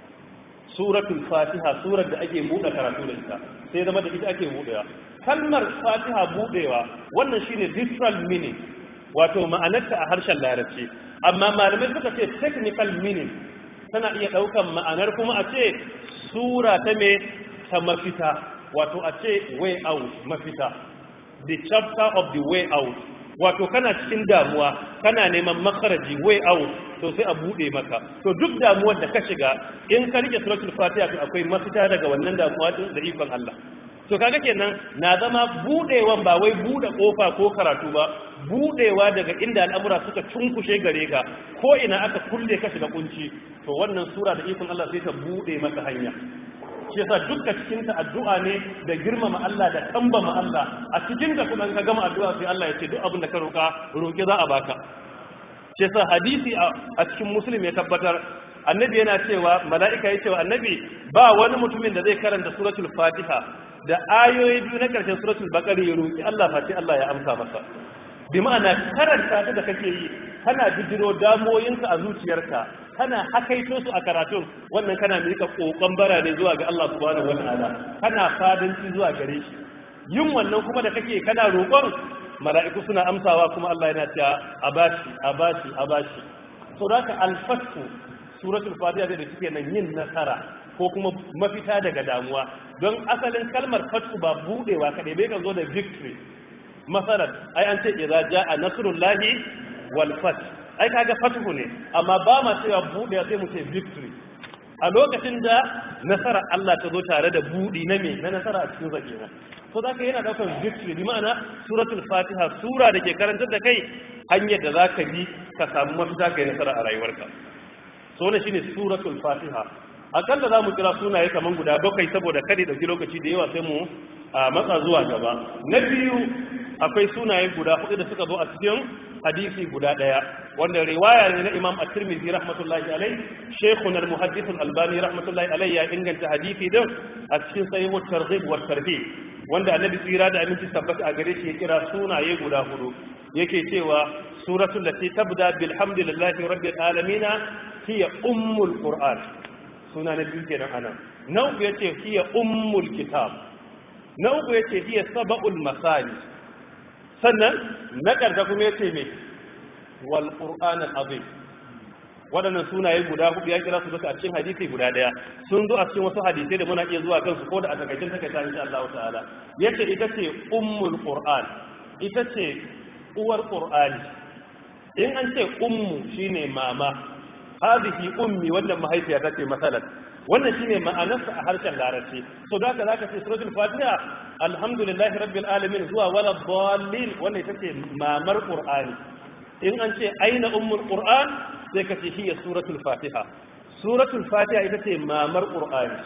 suratul fatiha surar da ake buɗe karatu da ita sai zama da ita ake buɗewa kalmar fatiha buɗewa wannan shine literal meaning wato ma'anarta a harshen larabci amma malamai suka ce technical meaning tana iya ɗaukan ma'anar kuma a ce sura ta me ta mafita wato a ce way out mafita the chapter of the way out wato kana cikin damuwa kana neman makaraji way out to sai a bude maka to duk damuwar da ka shiga in ka rike suratul fatiha to akwai mafita daga wannan damuwa din da ikon Allah to kaga kenan na zama budewan ba wai bude kofa ko karatu ba budewa daga inda al'amura suka cunkushe gare ka ko ina aka kulle ka shiga kunci to wannan sura da ikon Allah sai ta bude maka hanya shi yasa dukkan cikin ta addu'a ne da girmama Allah da kambama Allah a cikin ta kuma ka gama addu'a sai Allah ya ce duk abin da ka roka roki za a baka shi yasa hadisi a cikin muslim ya tabbatar annabi yana cewa mala'ika ya cewa annabi ba wani mutumin da zai karanta suratul fatiha da ayoyi biyu na karshen suratul baqara ya roki Allah fati Allah ya amsa masa bi ma'ana karanta ta da kake yi kana bijiro damoyinka a zuciyarka kana hakaito su a karatun wannan kana mika kokon bara ne zuwa ga Allah subhanahu wataala kana fadanci zuwa gare shi yin wannan kuma da kake kana roƙon mala'iku suna amsawa kuma Allah yana cewa a bashi a bashi a bashi so da alfatu suratul fatiha da take nan yin nasara ko kuma mafita daga damuwa don asalin kalmar fatu ba budewa kadai bai kan zo da victory masalan ai an ce idza jaa nasrullahi wal fath ai kaga fatuhu ne amma ba ma cewa budewa sai mu ce victory a lokacin da nasara Allah ta zo tare da budi na me na nasara a cikin zakina so zaka yana daukar victory bi ma'ana suratul fatiha sura da ke karantar da kai hanyar da zaka bi ka samu mafita kai nasara a rayuwarka so ne shine suratul fatiha akalla za mu kira sunaye kaman guda bakwai saboda kada dauki lokaci da yawa sai mu a matsa zuwa gaba na biyu akwai sunaye guda hudu da suka zo a cikin hadisi guda daya wanda riwaya ne na imam at-tirmidhi rahmatullahi alai shaykhun al-muhaddith al-albani rahmatullahi alai ya inganta hadisi din a cikin sahih at-targhib wa tarhib wanda annabi tsira da aminci tabbata a gare shi ya kira sunaye guda hudu yake cewa suratul lati tabda bilhamdillahi rabbil alamin hiya ummul qur'an suna na biyu kenan anan na uku yace hiya ummul kitab na uku yace hiya sab'ul masani sannan na ƙarta kuma ya ce mai wal ƙur'anin azim waɗannan sunaye guda hudu ya kira su duka a cikin hadisi guda ɗaya sun zo a cikin wasu hadisai da muna iya zuwa kansu ko da a takaicin takaita insha Allah ta'ala yace ita ce ummul qur'an ita ce uwar qur'ani in an ce ummu shine mama hadhihi ummi wannan mahaifiya ta ce masalan wannan shine ma'anarsa a harshen larabci so da haka zaka ce suratul fatiha alhamdulillahi rabbil alamin zuwa wala dallin wannan ita ce mamar qur'ani in an ce aina ummul qur'an sai ka ce hiya suratul fatiha suratul fatiha ita ce mamar qur'ani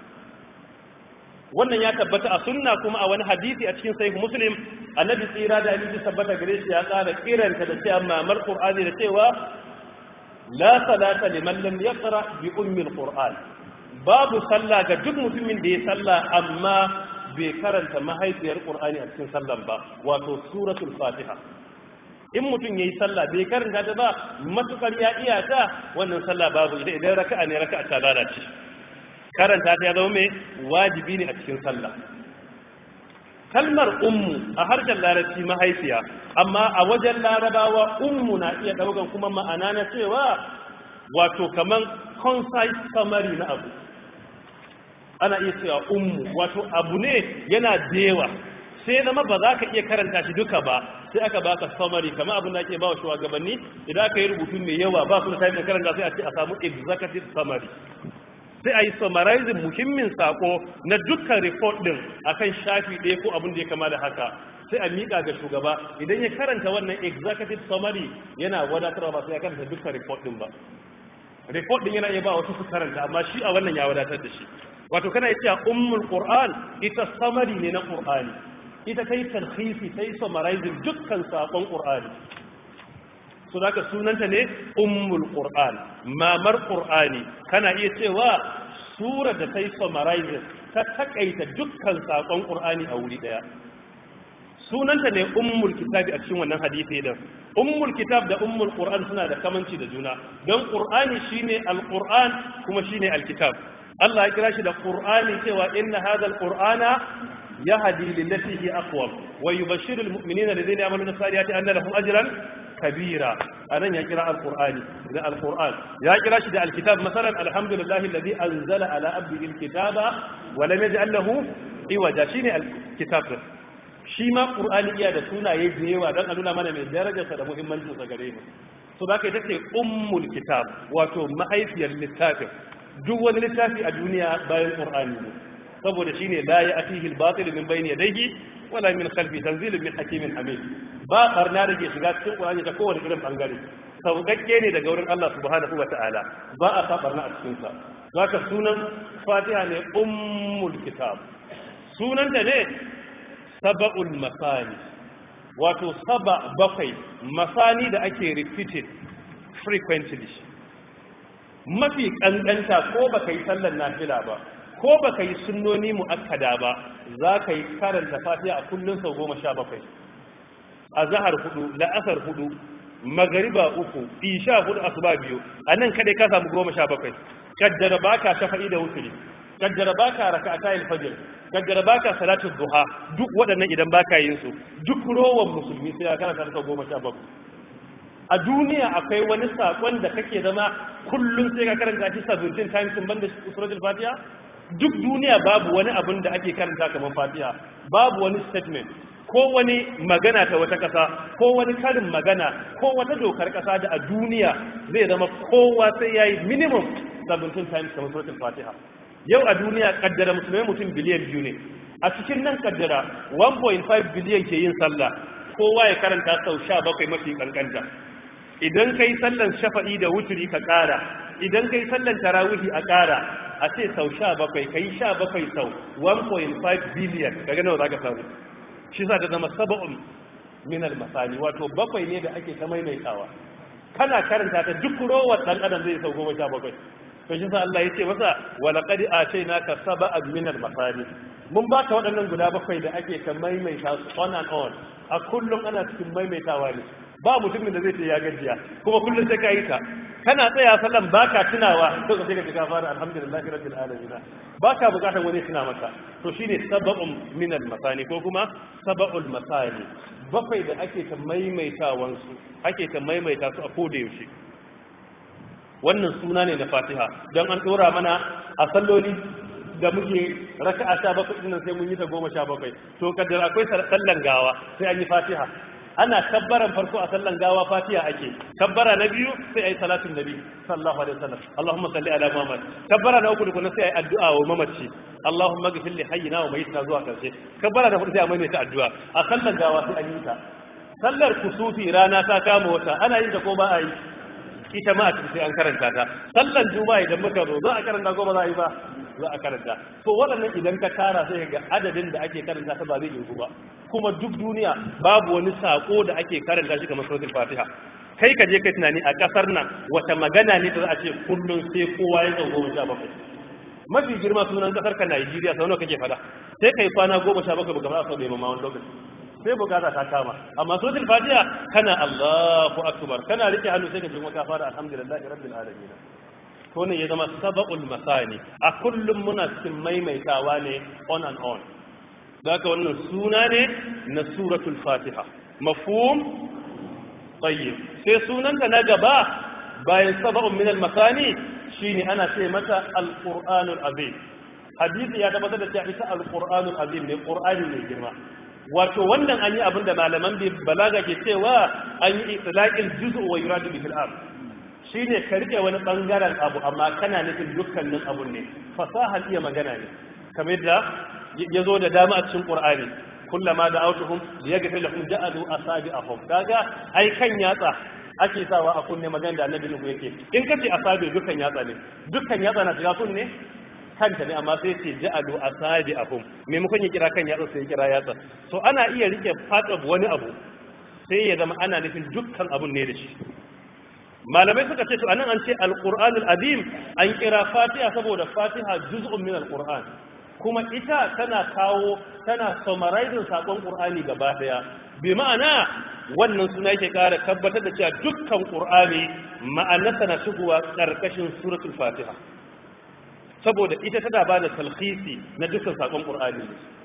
wannan ya tabbata a sunna kuma a wani hadisi a cikin sahih muslim annabi tsira da hadisi tabbata gare shi ya tsara kiranta da cewa mamar qur'ani da cewa la salata liman lam yaqra bi ummil qur'an babu sallah ga duk mutumin da ya sallah amma bai karanta mahaifiyar qur'ani a cikin sallan ba wato suratul fatiha in mutum yayi sallah bai karanta ta ba matukar ya iya ta wannan sallah babu idan idan raka'a ne raka'a ta lalace karanta ta ya zama mai wajibi ne a cikin sallah kalmar ummu a harshen larabci mahaifiya amma a wajen larabawa ummu na iya daukan kuma ma'ana na cewa wato kaman concise summary na abu ana iya cewa ummu wato abu ne yana dewa sai zama ba za ka iya karanta shi duka ba sai aka baka summary kamar abin da ake ba wa shugabanni idan aka yi rubutu mai yawa ba su da time da karanta sai a ce a samu executive summary sai a yi summarizing muhimmin sako na dukkan report din akan shafi ɗaya ko abin da ya kama da haka sai a miƙa ga shugaba idan ya karanta wannan executive summary yana wadatarwa ba sai ya karanta dukkan report din ba report din yana iya ba wasu su karanta amma shi a wannan ya wadatar da shi wato kana iya cewa ummul qur'an ita summary ne na qur'ani ita kai talhisi sai summarizing dukkan sakon qur'ani so da sunanta ne ummul qur'an mamar qur'ani kana iya cewa sura da ta yi summarizing ta takaita dukkan sakon qur'ani a wuri daya sunanta ne ummul kitabi a cikin wannan hadisi din ummul kitab da ummul qur'an suna da kamanci da juna don qur'ani shine alquran kuma shine alkitab Allah ya kira shi da qur'ani cewa inna hadha alqur'ana yahdi lillati hi aqwam wa yubashshiru almu'minina alladhina ya'maluna as-salihati anna lahum ajran kabira anan ya kira alqur'ani da alqur'an ya kira shi da alkitab masalan alhamdulillahi alladhi anzala ala abdihi alkitaba wa lam yaj'al lahu iwaja shine alkitab shi ma ƙur'ani iya da sunaye da yawa don a nuna mana mai darajarsa da muhimmancinsa gare mu so za ka yi ta ce ummul kitab wato mahaifiyar littafin duk wani littafi a duniya bayan ƙur'ani ne saboda shi ne la ya atihi al-batil min bayni yadayhi wala min khalfi tanzilun min hakimin hamid ba barna da ke shiga cikin ƙur'ani ta kowane irin bangare sauƙaƙƙe ne daga wurin Allah subhanahu wa ta'ala ba a sa barna a cikin sa zaka sunan fatiha ne ummul kitab sunanta ne saba'ul masani wato saba bakwai masani da ake repeated frequently mafi kankanta ko baka yi sallar nafila ba ko baka yi sunnoni mu'akkada ba za ka yi karanta fatiha a kullun sau goma sha bakwai a zahar hudu la'asar hudu magariba uku isha hudu asuba biyu a nan kadai ka samu goma sha bakwai kaddara baka shafa'i da wuturi kaddara baka raka'atayil fajr kaddara baka salatu duha duk waɗannan idan baka yin su duk rowan musulmi sai ya karanta ta goma sha bakwai a duniya akwai wani sakon da kake zama kullum sai ka karanta shi 17 times in banda suratul fatiha duk duniya babu wani abin da ake karanta kamar fatiha babu wani statement ko wani magana ta wata kasa ko wani karin magana ko wata dokar kasa da a duniya zai zama kowa sai yayi minimum 17 times kamar suratul fatiha yau a duniya kaddara musulmai mutum biliyan biyu ne a cikin nan kaddara 1.5 biliyan ke yin sallah kowa ya karanta sau sha bakwai mafi kankanta idan kai sallan shafa'i da wuturi ka ƙara idan kai sallan tarawihi a ƙara a ce sau sha bakwai kai sha bakwai sau 1.5 biliyan daga nawa za ka samu shi sa ta zama saba'un minal masani wato bakwai ne da ake ta maimaitawa kana karanta ta duk rowar ɗan adam zai sau goma sha bakwai to shi sa Allah ya ce masa wala qad atainaka sab'an min al-masani mun baka waɗannan guda bakwai da ake ta maimaita su on and on a kullum ana cikin maimaitawa ne ba mutumin da zai ce ya gajiya kuma kullum sai ka yi ta kana tsaya sallan baka tunawa to sai ka ga fara alhamdulillahi rabbil alamin baka bukatar wani tuna maka to shine sab'un min al-masani ko kuma sab'ul masani bakwai da ake ta maimaitawan su ake ta maimaita su a koda yaushe wannan suna ne na fatiha don an ɗora mana a salloli da muke raka a sha bakwai ɗin sai mun yi ta goma sha bakwai to kaddar akwai sallan gawa sai an yi fatiha ana kabbaran farko a sallan gawa fatiha ake kabbara na biyu sai ayi salatin nabi sallallahu alaihi wasallam allahumma salli ala muhammad kabbara na uku da kuma sai ayi addu'a wa mamaci allahumma ghfir li hayyina wa mayyitina zuwa karshe kabbara na hudu sai a maimaita addu'a a sallan gawa sai an yi ta sallar kusufi rana ta kama wata ana yin ta ko ba a yi ita ma a cikin sai an karanta ta sallan juma'a idan muka zo za a karanta ko ba za a yi ba za a karanta to waɗannan idan ka tara sai ga adadin da ake karanta ta ba zai yi ba kuma duk duniya babu wani sako da ake karanta shi kamar suratul fatiha kai ka je kai tunani a kasar nan wata magana ne da za a ce kullum sai kowa ya zo goma sha bakwai mafi girma sunan kasar ka Najeriya sau nawa kake fada sai kai kwana goma sha bakwai baka fara sau da ma wani lokaci sai bukata ta kama amma suratul fatiha kana Allahu akbar kana rike hannu sai ka ji kuma ka fara alhamdulillahi rabbil alamin to ne ya zama sab'ul masani a kullum muna cikin maimaitawa ne on and on haka wannan suna ne na suratul fatiha mafhum tayyib sai sunanta na gaba bayan sab'un min al masani shine ana ce mata al-qur'anul azim hadisi ya tabbatar da cewa ita al-qur'anul azim ne qur'ani ne girma wato wannan an yi abin da malaman balaga ke cewa an yi itlaqil juz'u wa yuradu bihi al shine ka rike wani bangaren abu amma kana nufin dukkanin abun ne fasahar iya magana ne kamar da ya zo da dama a cikin qur'ani kullama da autuhum liyaghfir lahum ja'alu asabi'ahum kaga ai kan yatsa ake sawa a kunne magana da annabi nuhu yake in kace asabi dukkan yatsa ne dukkan yatsa na shiga kunne kanta ne amma sai ce ja'alu asabi'ahum maimakon ya kira kan yatsa sai ya kira yatsa so ana iya rike part of wani abu sai ya zama ana nufin dukkan abun ne da shi malamai suka ce to anan an ce alqur'anul azim an kira fatiha saboda fatiha juz'un min alqur'an kuma ita tana kawo tana summarizing sakon qur'ani gaba daya bi ma'ana wannan suna yake kara tabbatar da cewa dukkan qur'ani ma'anarsa na shigowa karkashin suratul fatiha saboda ita tana ba da talhisi na dukkan sakon qur'ani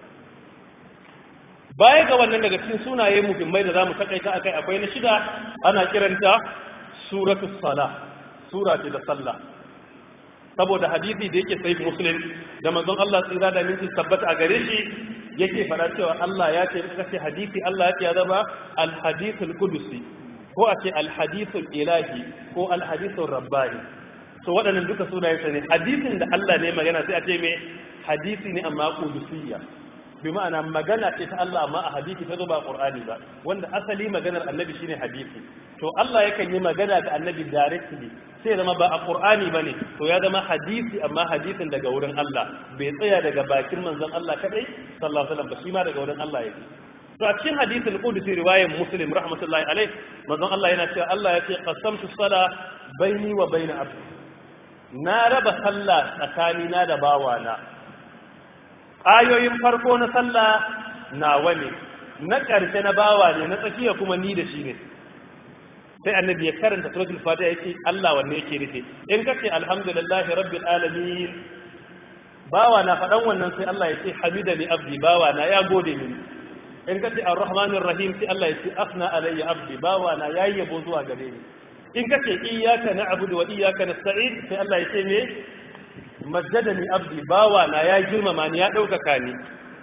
baya ga wannan daga cikin sunaye muhimmai da zamu takaita akai akwai na shida ana kiranta suratul sala sura ce da sallah saboda hadisi da yake sai muslim da manzon Allah tsira da minti tabbata a gare shi yake fara cewa Allah ya ce kace hadisi Allah ya ce ya zama al hadithul qudusi ko a ce al hadithul ilahi ko al hadithul rabbani so waɗannan duka sunayen sa ne hadisin da Allah ne magana sai a ce me hadisi ne amma qudusiyya bi ma'ana magana ce ta Allah amma a hadisi ta zo ba Qur'ani ba wanda asali maganar annabi shine hadisi to Allah yakan yi magana da annabi directly sai zama ba a Qur'ani bane to ya zama hadisi amma hadisin daga wurin Allah bai tsaya daga bakin manzon Allah kadai sallallahu alaihi wasallam ba shi ma daga wurin Allah yake to a cikin hadisin qudsi riwayar muslim rahmatullahi alaihi manzon Allah yana cewa Allah ya ce qasamtu sala baini wa baina abdi na raba sallah tsakanina da bawana ayoyin farko na sallah nawa ne na ƙarshe na bawa ne na tsakiya kuma ni da shi ne sai annabi ya karanta suratul fatiha yake Allah wanne yake nufi in kace alhamdulillahi rabbil alamin bawa na faɗan wannan sai Allah ya ce hamidani abdi bawa na ya gode mini in kace arrahmanir rahim sai Allah ya ce afna alayya abdi bawa na yayi yabo zuwa gare ni in kace iyyaka na'budu wa iyyaka nasta'in sai Allah ya ce me majjadani abdi bawa na ya girmama ni ya ɗaukaka ni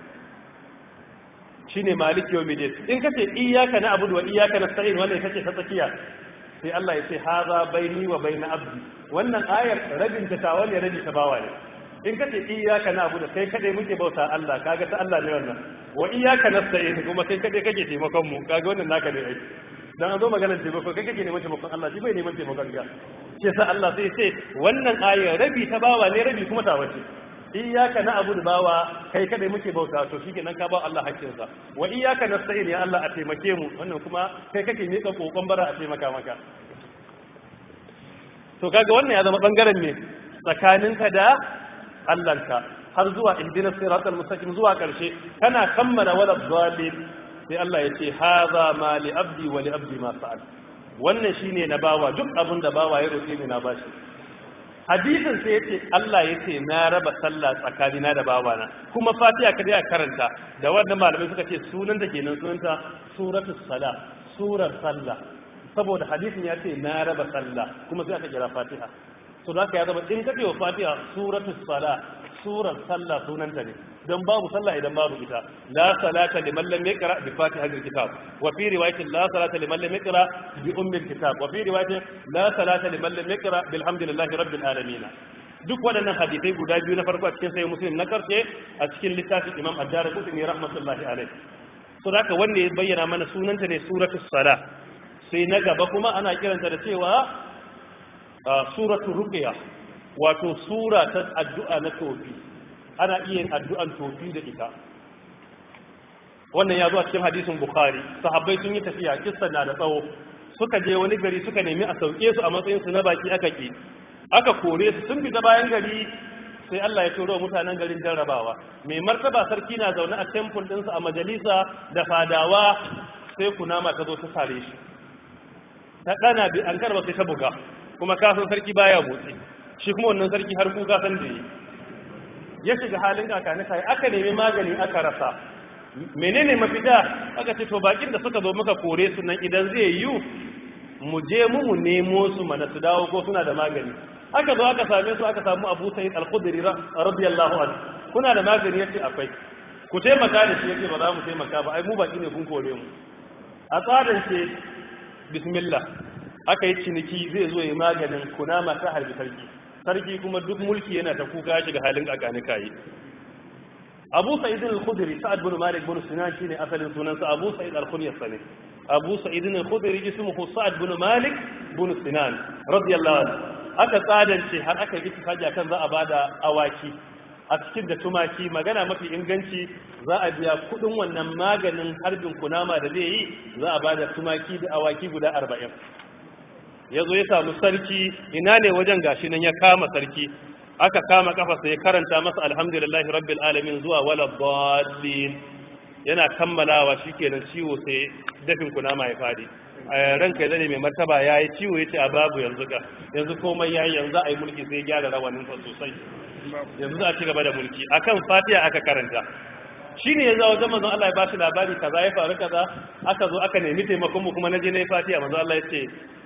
shine maliki yau midin in kace iyyaka na'budu wa iyyaka nasta'in wannan kace ta tsakiya sai Allah ya ce haza baini wa baina abdi wannan ayar rabin ta tawa ne rabi ta bawa ne in kace iyyaka na'budu kai kadai muke bauta Allah kaga ta Allah ne wannan wa iyyaka nasta'in kuma kai kadai kake taimakon mu kaga wannan naka ne ai dan an zo maganar taimako kai kake neman taimakon Allah shi bai neman taimakon ka shi sa Allah sai ce wannan ayar rabi ta bawa ne rabi kuma ta wace iyyaka na'budu bawa kai kadai muke bauta to shikenan ka ba Allah hakkin sa wa iyyaka nasta'in ya Allah a taimake mu wannan kuma kai kake mika kokon bara a taimaka maka to kaga wannan ya zama bangaren ne tsakaninka da Allahnka har zuwa ihdinas siratal mustaqim zuwa karshe kana kammala wala dhalim sai Allah ya ce haza ma li abdi wa li abdi ma sa'al wannan shine na bawa duk abin da bawa ya roƙe ni na bashi hadisin sai yace Allah yace na raba sallah tsakanina da bawana kuma Fatiha kada ya karanta da wannan malamai suka ce sunan da kenan sunanta suratul sala surar sallah saboda hadisin ya ce na raba sallah kuma sai aka kira Fatiha to da ya zama in kace wa Fatiha suratul sala surar sallah sunanta ne don babu sallah idan babu ita la salata liman lam yaqra bi fatihatil kitab wa fi riwayatin la salata liman lam yaqra bi ummil kitab wa fi riwayatin la salata liman lam yaqra bilhamdillahi rabbil alamin duk waɗannan hadisai guda biyu na farko a cikin sai muslim na karshe a cikin littafin imam ad-darqutni rahmatullahi alayh so haka wanda ya bayyana mana sunanta ne suratul sala sai na gaba kuma ana kiranta da cewa suratul ruqya wato sura ta addu'a na tofi ana iya yin addu'an tofi da ita wannan ya zo a cikin hadisin bukhari sahabbai sun yi tafiya kissan na da tsawo suka je wani gari suka nemi a sauke su a matsayin su na baki aka ki aka kore su sun fita bayan gari sai Allah ya turo mutanen garin jarrabawa mai martaba sarki na zaune a temple ɗinsa a majalisa da fadawa sai kunama ta zo ta sare shi ta ɗana bi an karba sai ta buga kuma kasan sarki baya motsi shi kuma wannan sarki har kuka san da yi ya shiga halin kakani sai aka nemi magani aka rasa menene mafita aka ce to bakin da suka zo muka kore su nan idan zai yi mu je mu mu nemo su mana su dawo ko suna da magani aka zo aka same su aka samu Abu Sa'id Al-Khudri radiyallahu anhu kuna da magani yace akwai ku taimaka da shi yake ba za mu taimaka ba ai mu baki ne kun kore mu a tsarin ce bismillah aka yi ciniki zai zo ya maganin kunama ta harbi sarki sarki kuma duk mulki yana ta kuka shiga halin kakani kayi abu sa'id al-khudri sa'ad bin malik bin sinan shine asalin sunansa abu sa'id al-khunyas ne abu sa'id al-khudri ismuhu sa'ad bin malik bin sinan radiyallahu anhu aka tsadance har aka yi ittifaqi kan za a bada awaki a cikin da tumaki magana mafi inganci za a biya kudin wannan maganin harbin kunama da zai yi za a bada tumaki da awaki guda arba'in ya zo ya samu sarki ina ne wajen gashi nan ya kama sarki aka kama kafarsa ya karanta masa alhamdulillahi rabbil alamin zuwa wala dallin yana kammalawa shikenan ciwo sai dafin kunama ya fadi a ranka ya zane mai martaba ya yi ciwo ya ce a babu yanzu ka yanzu komai ya yi yanzu a yi mulki sai gyara rawaninsa sosai yanzu za a ci gaba da mulki akan fatiha aka karanta shi ne ya zawo wajen manzon Allah ya ba shi labari kaza ya faru kaza aka zo aka nemi taimakon mu kuma na je na yi fatiha manzon Allah ya ce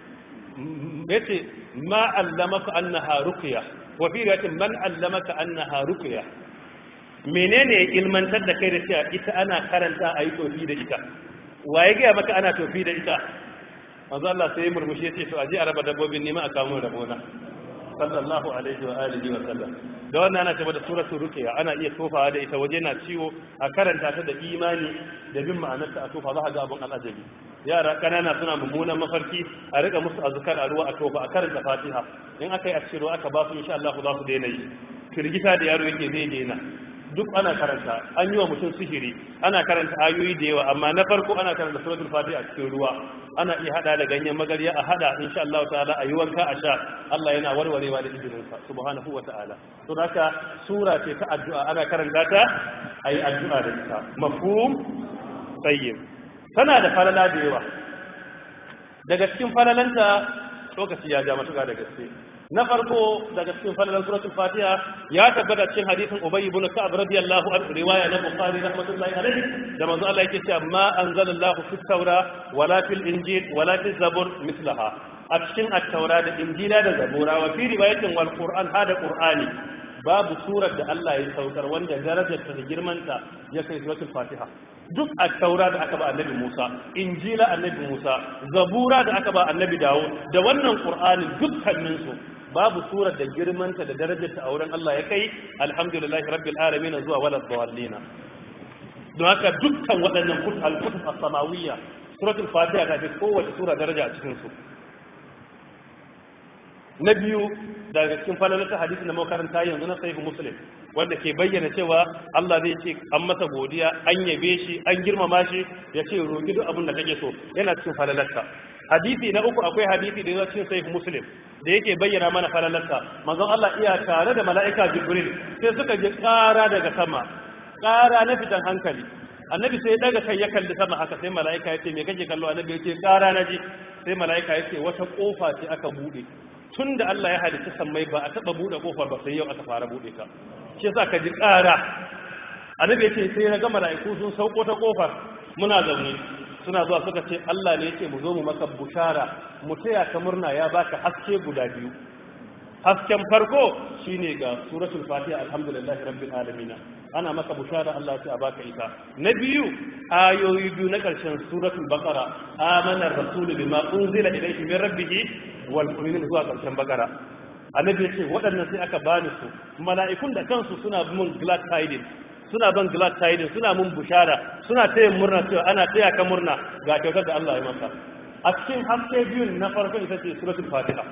ya ce ma allamaka annaha ruqya wa fi riwayatin man allamaka annaha ruqya menene ya ilmantar da kai da cewa ita ana karanta a yi tofi da ita wa ya gaya maka ana tofi da ita manzo Allah sai ya murmushi ya ce to aje a raba dabbobin nima a kawo rabona sallallahu alaihi wa alihi wa sallam da wannan ana cewa da suratul ruqya ana iya tofawa da ita waje na ciwo a karanta ta da imani da bin ma'anarta a tofa za ka ga abun al'ajabi yara kanana suna mummunan mafarki a rika musu azkar a ruwa a tofa a karanta fatiha in aka yi a cikin ruwa aka ba su insha Allah za su daina yi firgita da yaro yake zai daina duk ana karanta an yi wa mutum sihiri ana karanta ayoyi da yawa amma na farko ana karanta suratul fatiha a cikin ruwa ana iya hada da ganyen magarya a hada insha Allah ta'ala a yi wanka a sha Allah yana warwarewa da izinin sa subhanahu wa ta'ala to haka sura ce ta addu'a ana karanta ta ayi addu'a da ita mafhum tayyib tana da falala da yawa daga cikin falalanta lokaci ya ja matuƙa da gaske na farko daga cikin falalan suratul fatiha ya tabbata cikin hadisin ubay ibn ka'ab radiyallahu anhu riwaya na bukhari rahmatullahi alaihi da manzo Allah yake cewa ma anzalallahu fit tawra wala fil injil wala fil zabur mislaha a cikin at-taura da injila da zabura wa fi riwayatin wal qur'an hada qur'ani babu surar da Allah ya saukar wanda darajarta da girmanta ya kai suratul fatiha duk a taura da aka ba annabi Musa injila annabi Musa zabura da aka ba annabi Dawud da wannan qur'ani dukkanin su babu surar da girmanta da darajarta a wurin Allah ya kai alhamdulillahi rabbil alamin zuwa wala dawallina don haka dukkan waɗannan kutub al-kutub as-samawiyya suratul fatiha ta fi kowace sura daraja a cikin su na biyu daga cikin falalata hadisi na makaranta yanzu na sahihu muslim wanda ke bayyana cewa Allah zai ce an masa godiya an yabe shi an girmama shi ya ce roƙi duk abin da kake so yana cikin falalarsa hadisi na uku akwai hadisi da yana cikin sahihu muslim da yake bayyana mana falalarsa manzon Allah iya tare da mala'ika jibril sai suka ji ƙara daga sama ƙara na fitan hankali annabi sai daga kai ya kalli sama haka sai mala'ika ya ce me kake kallo annabi ya ce ƙara na ji sai mala'ika ya ce wata ƙofa ce aka buɗe tun da Allah ya halitta sammai ba a taɓa buɗe ƙofar ba sai yau aka fara buɗe ta shi yasa ka ji ƙara annabi yace sai na ga mala'iku sun sauko ta ƙofar muna zaune suna zuwa suka ce Allah ne yake mu zo mu maka bushara mu taya ka murna ya baka haske guda biyu hasken farko shine ga suratul fatiha alhamdulillahi rabbil alamin ana maka bushara Allah ya baka ita na biyu ayoyi biyu na ƙarshen suratul baqara amana ar-rasul bima unzila ilayhi min rabbih wal mu'minin zuwa ƙarshen baqara annabi yace waɗannan sai aka bani su mala'ikun da kansu suna mun glad tidings suna ban glad tidings suna mun bushara suna taya murna cewa ana taya ka murna ga kyautar da Allah ya maka a cikin haske biyun na farko ita ce suratul fatiha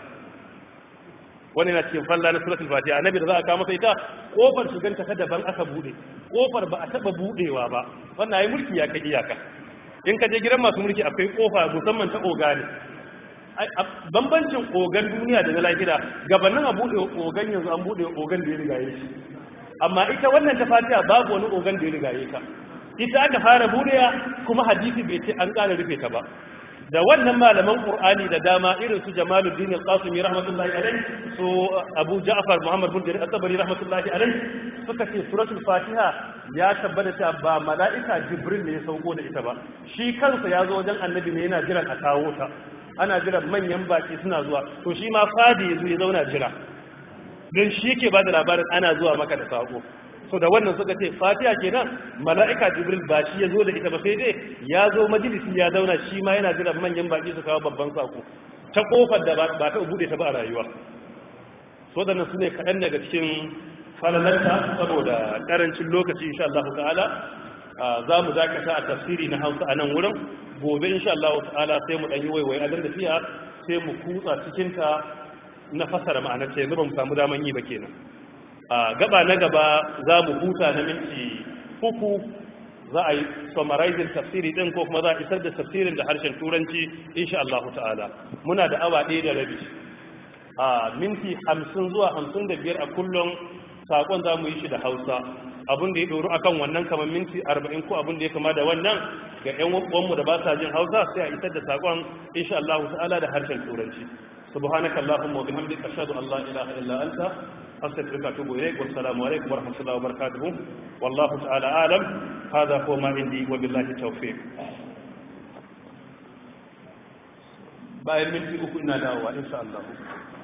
wani na cikin falla na suratul fatiha annabi da za a kawo masa ita kofar shigan ta daban aka bude kofar ba a taba budewa ba wannan ayi mulki ya kai iyaka in ka je gidan masu mulki akwai kofa musamman ta oga ne bambancin ogan duniya da na lahira gabanin a bude ogan yanzu an bude ogan da ya rigaye shi amma ita wannan ta fatiha babu wani ogan da ya rigaye ta ita aka fara budewa kuma hadisi bai ce an ƙara rufe ta ba da wannan malaman qur'ani da dama irin su jamaluddin al-qasimi rahmatullahi alayhi su abu ja'far muhammad bin jarir at-tabari rahmatullahi alayhi suka ce suratul fatiha ya tabbata ta ba mala'ika jibril ne ya sauko da ita ba shi kansa ya zo wajen annabi ne yana jiran a kawo ta ana jiran manyan baki suna zuwa to shi ma fadi ya zo ya zauna jira don shi yake ba da labarin ana zuwa maka da sako so da wannan suka ce fatiha kenan mala'ika jibril ba shi ya zo da ita ba sai dai ya zo majalisi ya zauna shi ma yana jiran manyan baki su kawo babban sako ta kofar da ba ta bude ta ba a rayuwa so da su ne kaɗan daga cikin falalanta saboda ƙarancin lokaci insha Allah ta'ala za mu dakata a tafsiri na hausa a nan wurin gobe insha Allah ta'ala sai mu ɗan yi waiwai adar da fiya sai mu kutsa cikinta na fasara ma'anar ta yanzu ba mu samu daman yi ba kenan a gaba na gaba za mu huta na minti uku za a yi summarizing tafsiri din ko kuma za a isar da tafsirin da harshen turanci insha Allah ta'ala muna da awa ɗaya da rabi a minti hamsin zuwa hamsin da biyar a kullum saƙon za mu yi shi da hausa abin da ya ɗoru akan wannan kamar minti arba'in ko abin da ya kama da wannan ga 'yan uwanmu da ba sa jin hausa sai a isar da saƙon insha Allah ta'ala da harshen turanci سبحانك اللهم وبحمدك أشهد أن لا إله إلا أنت أستغفرك وأتوب إليك والسلام عليكم ورحمة الله وبركاته والله تعالى أعلم هذا هو ما عندي وبالله التوفيق bayan minti uku ina dawowa insha Allah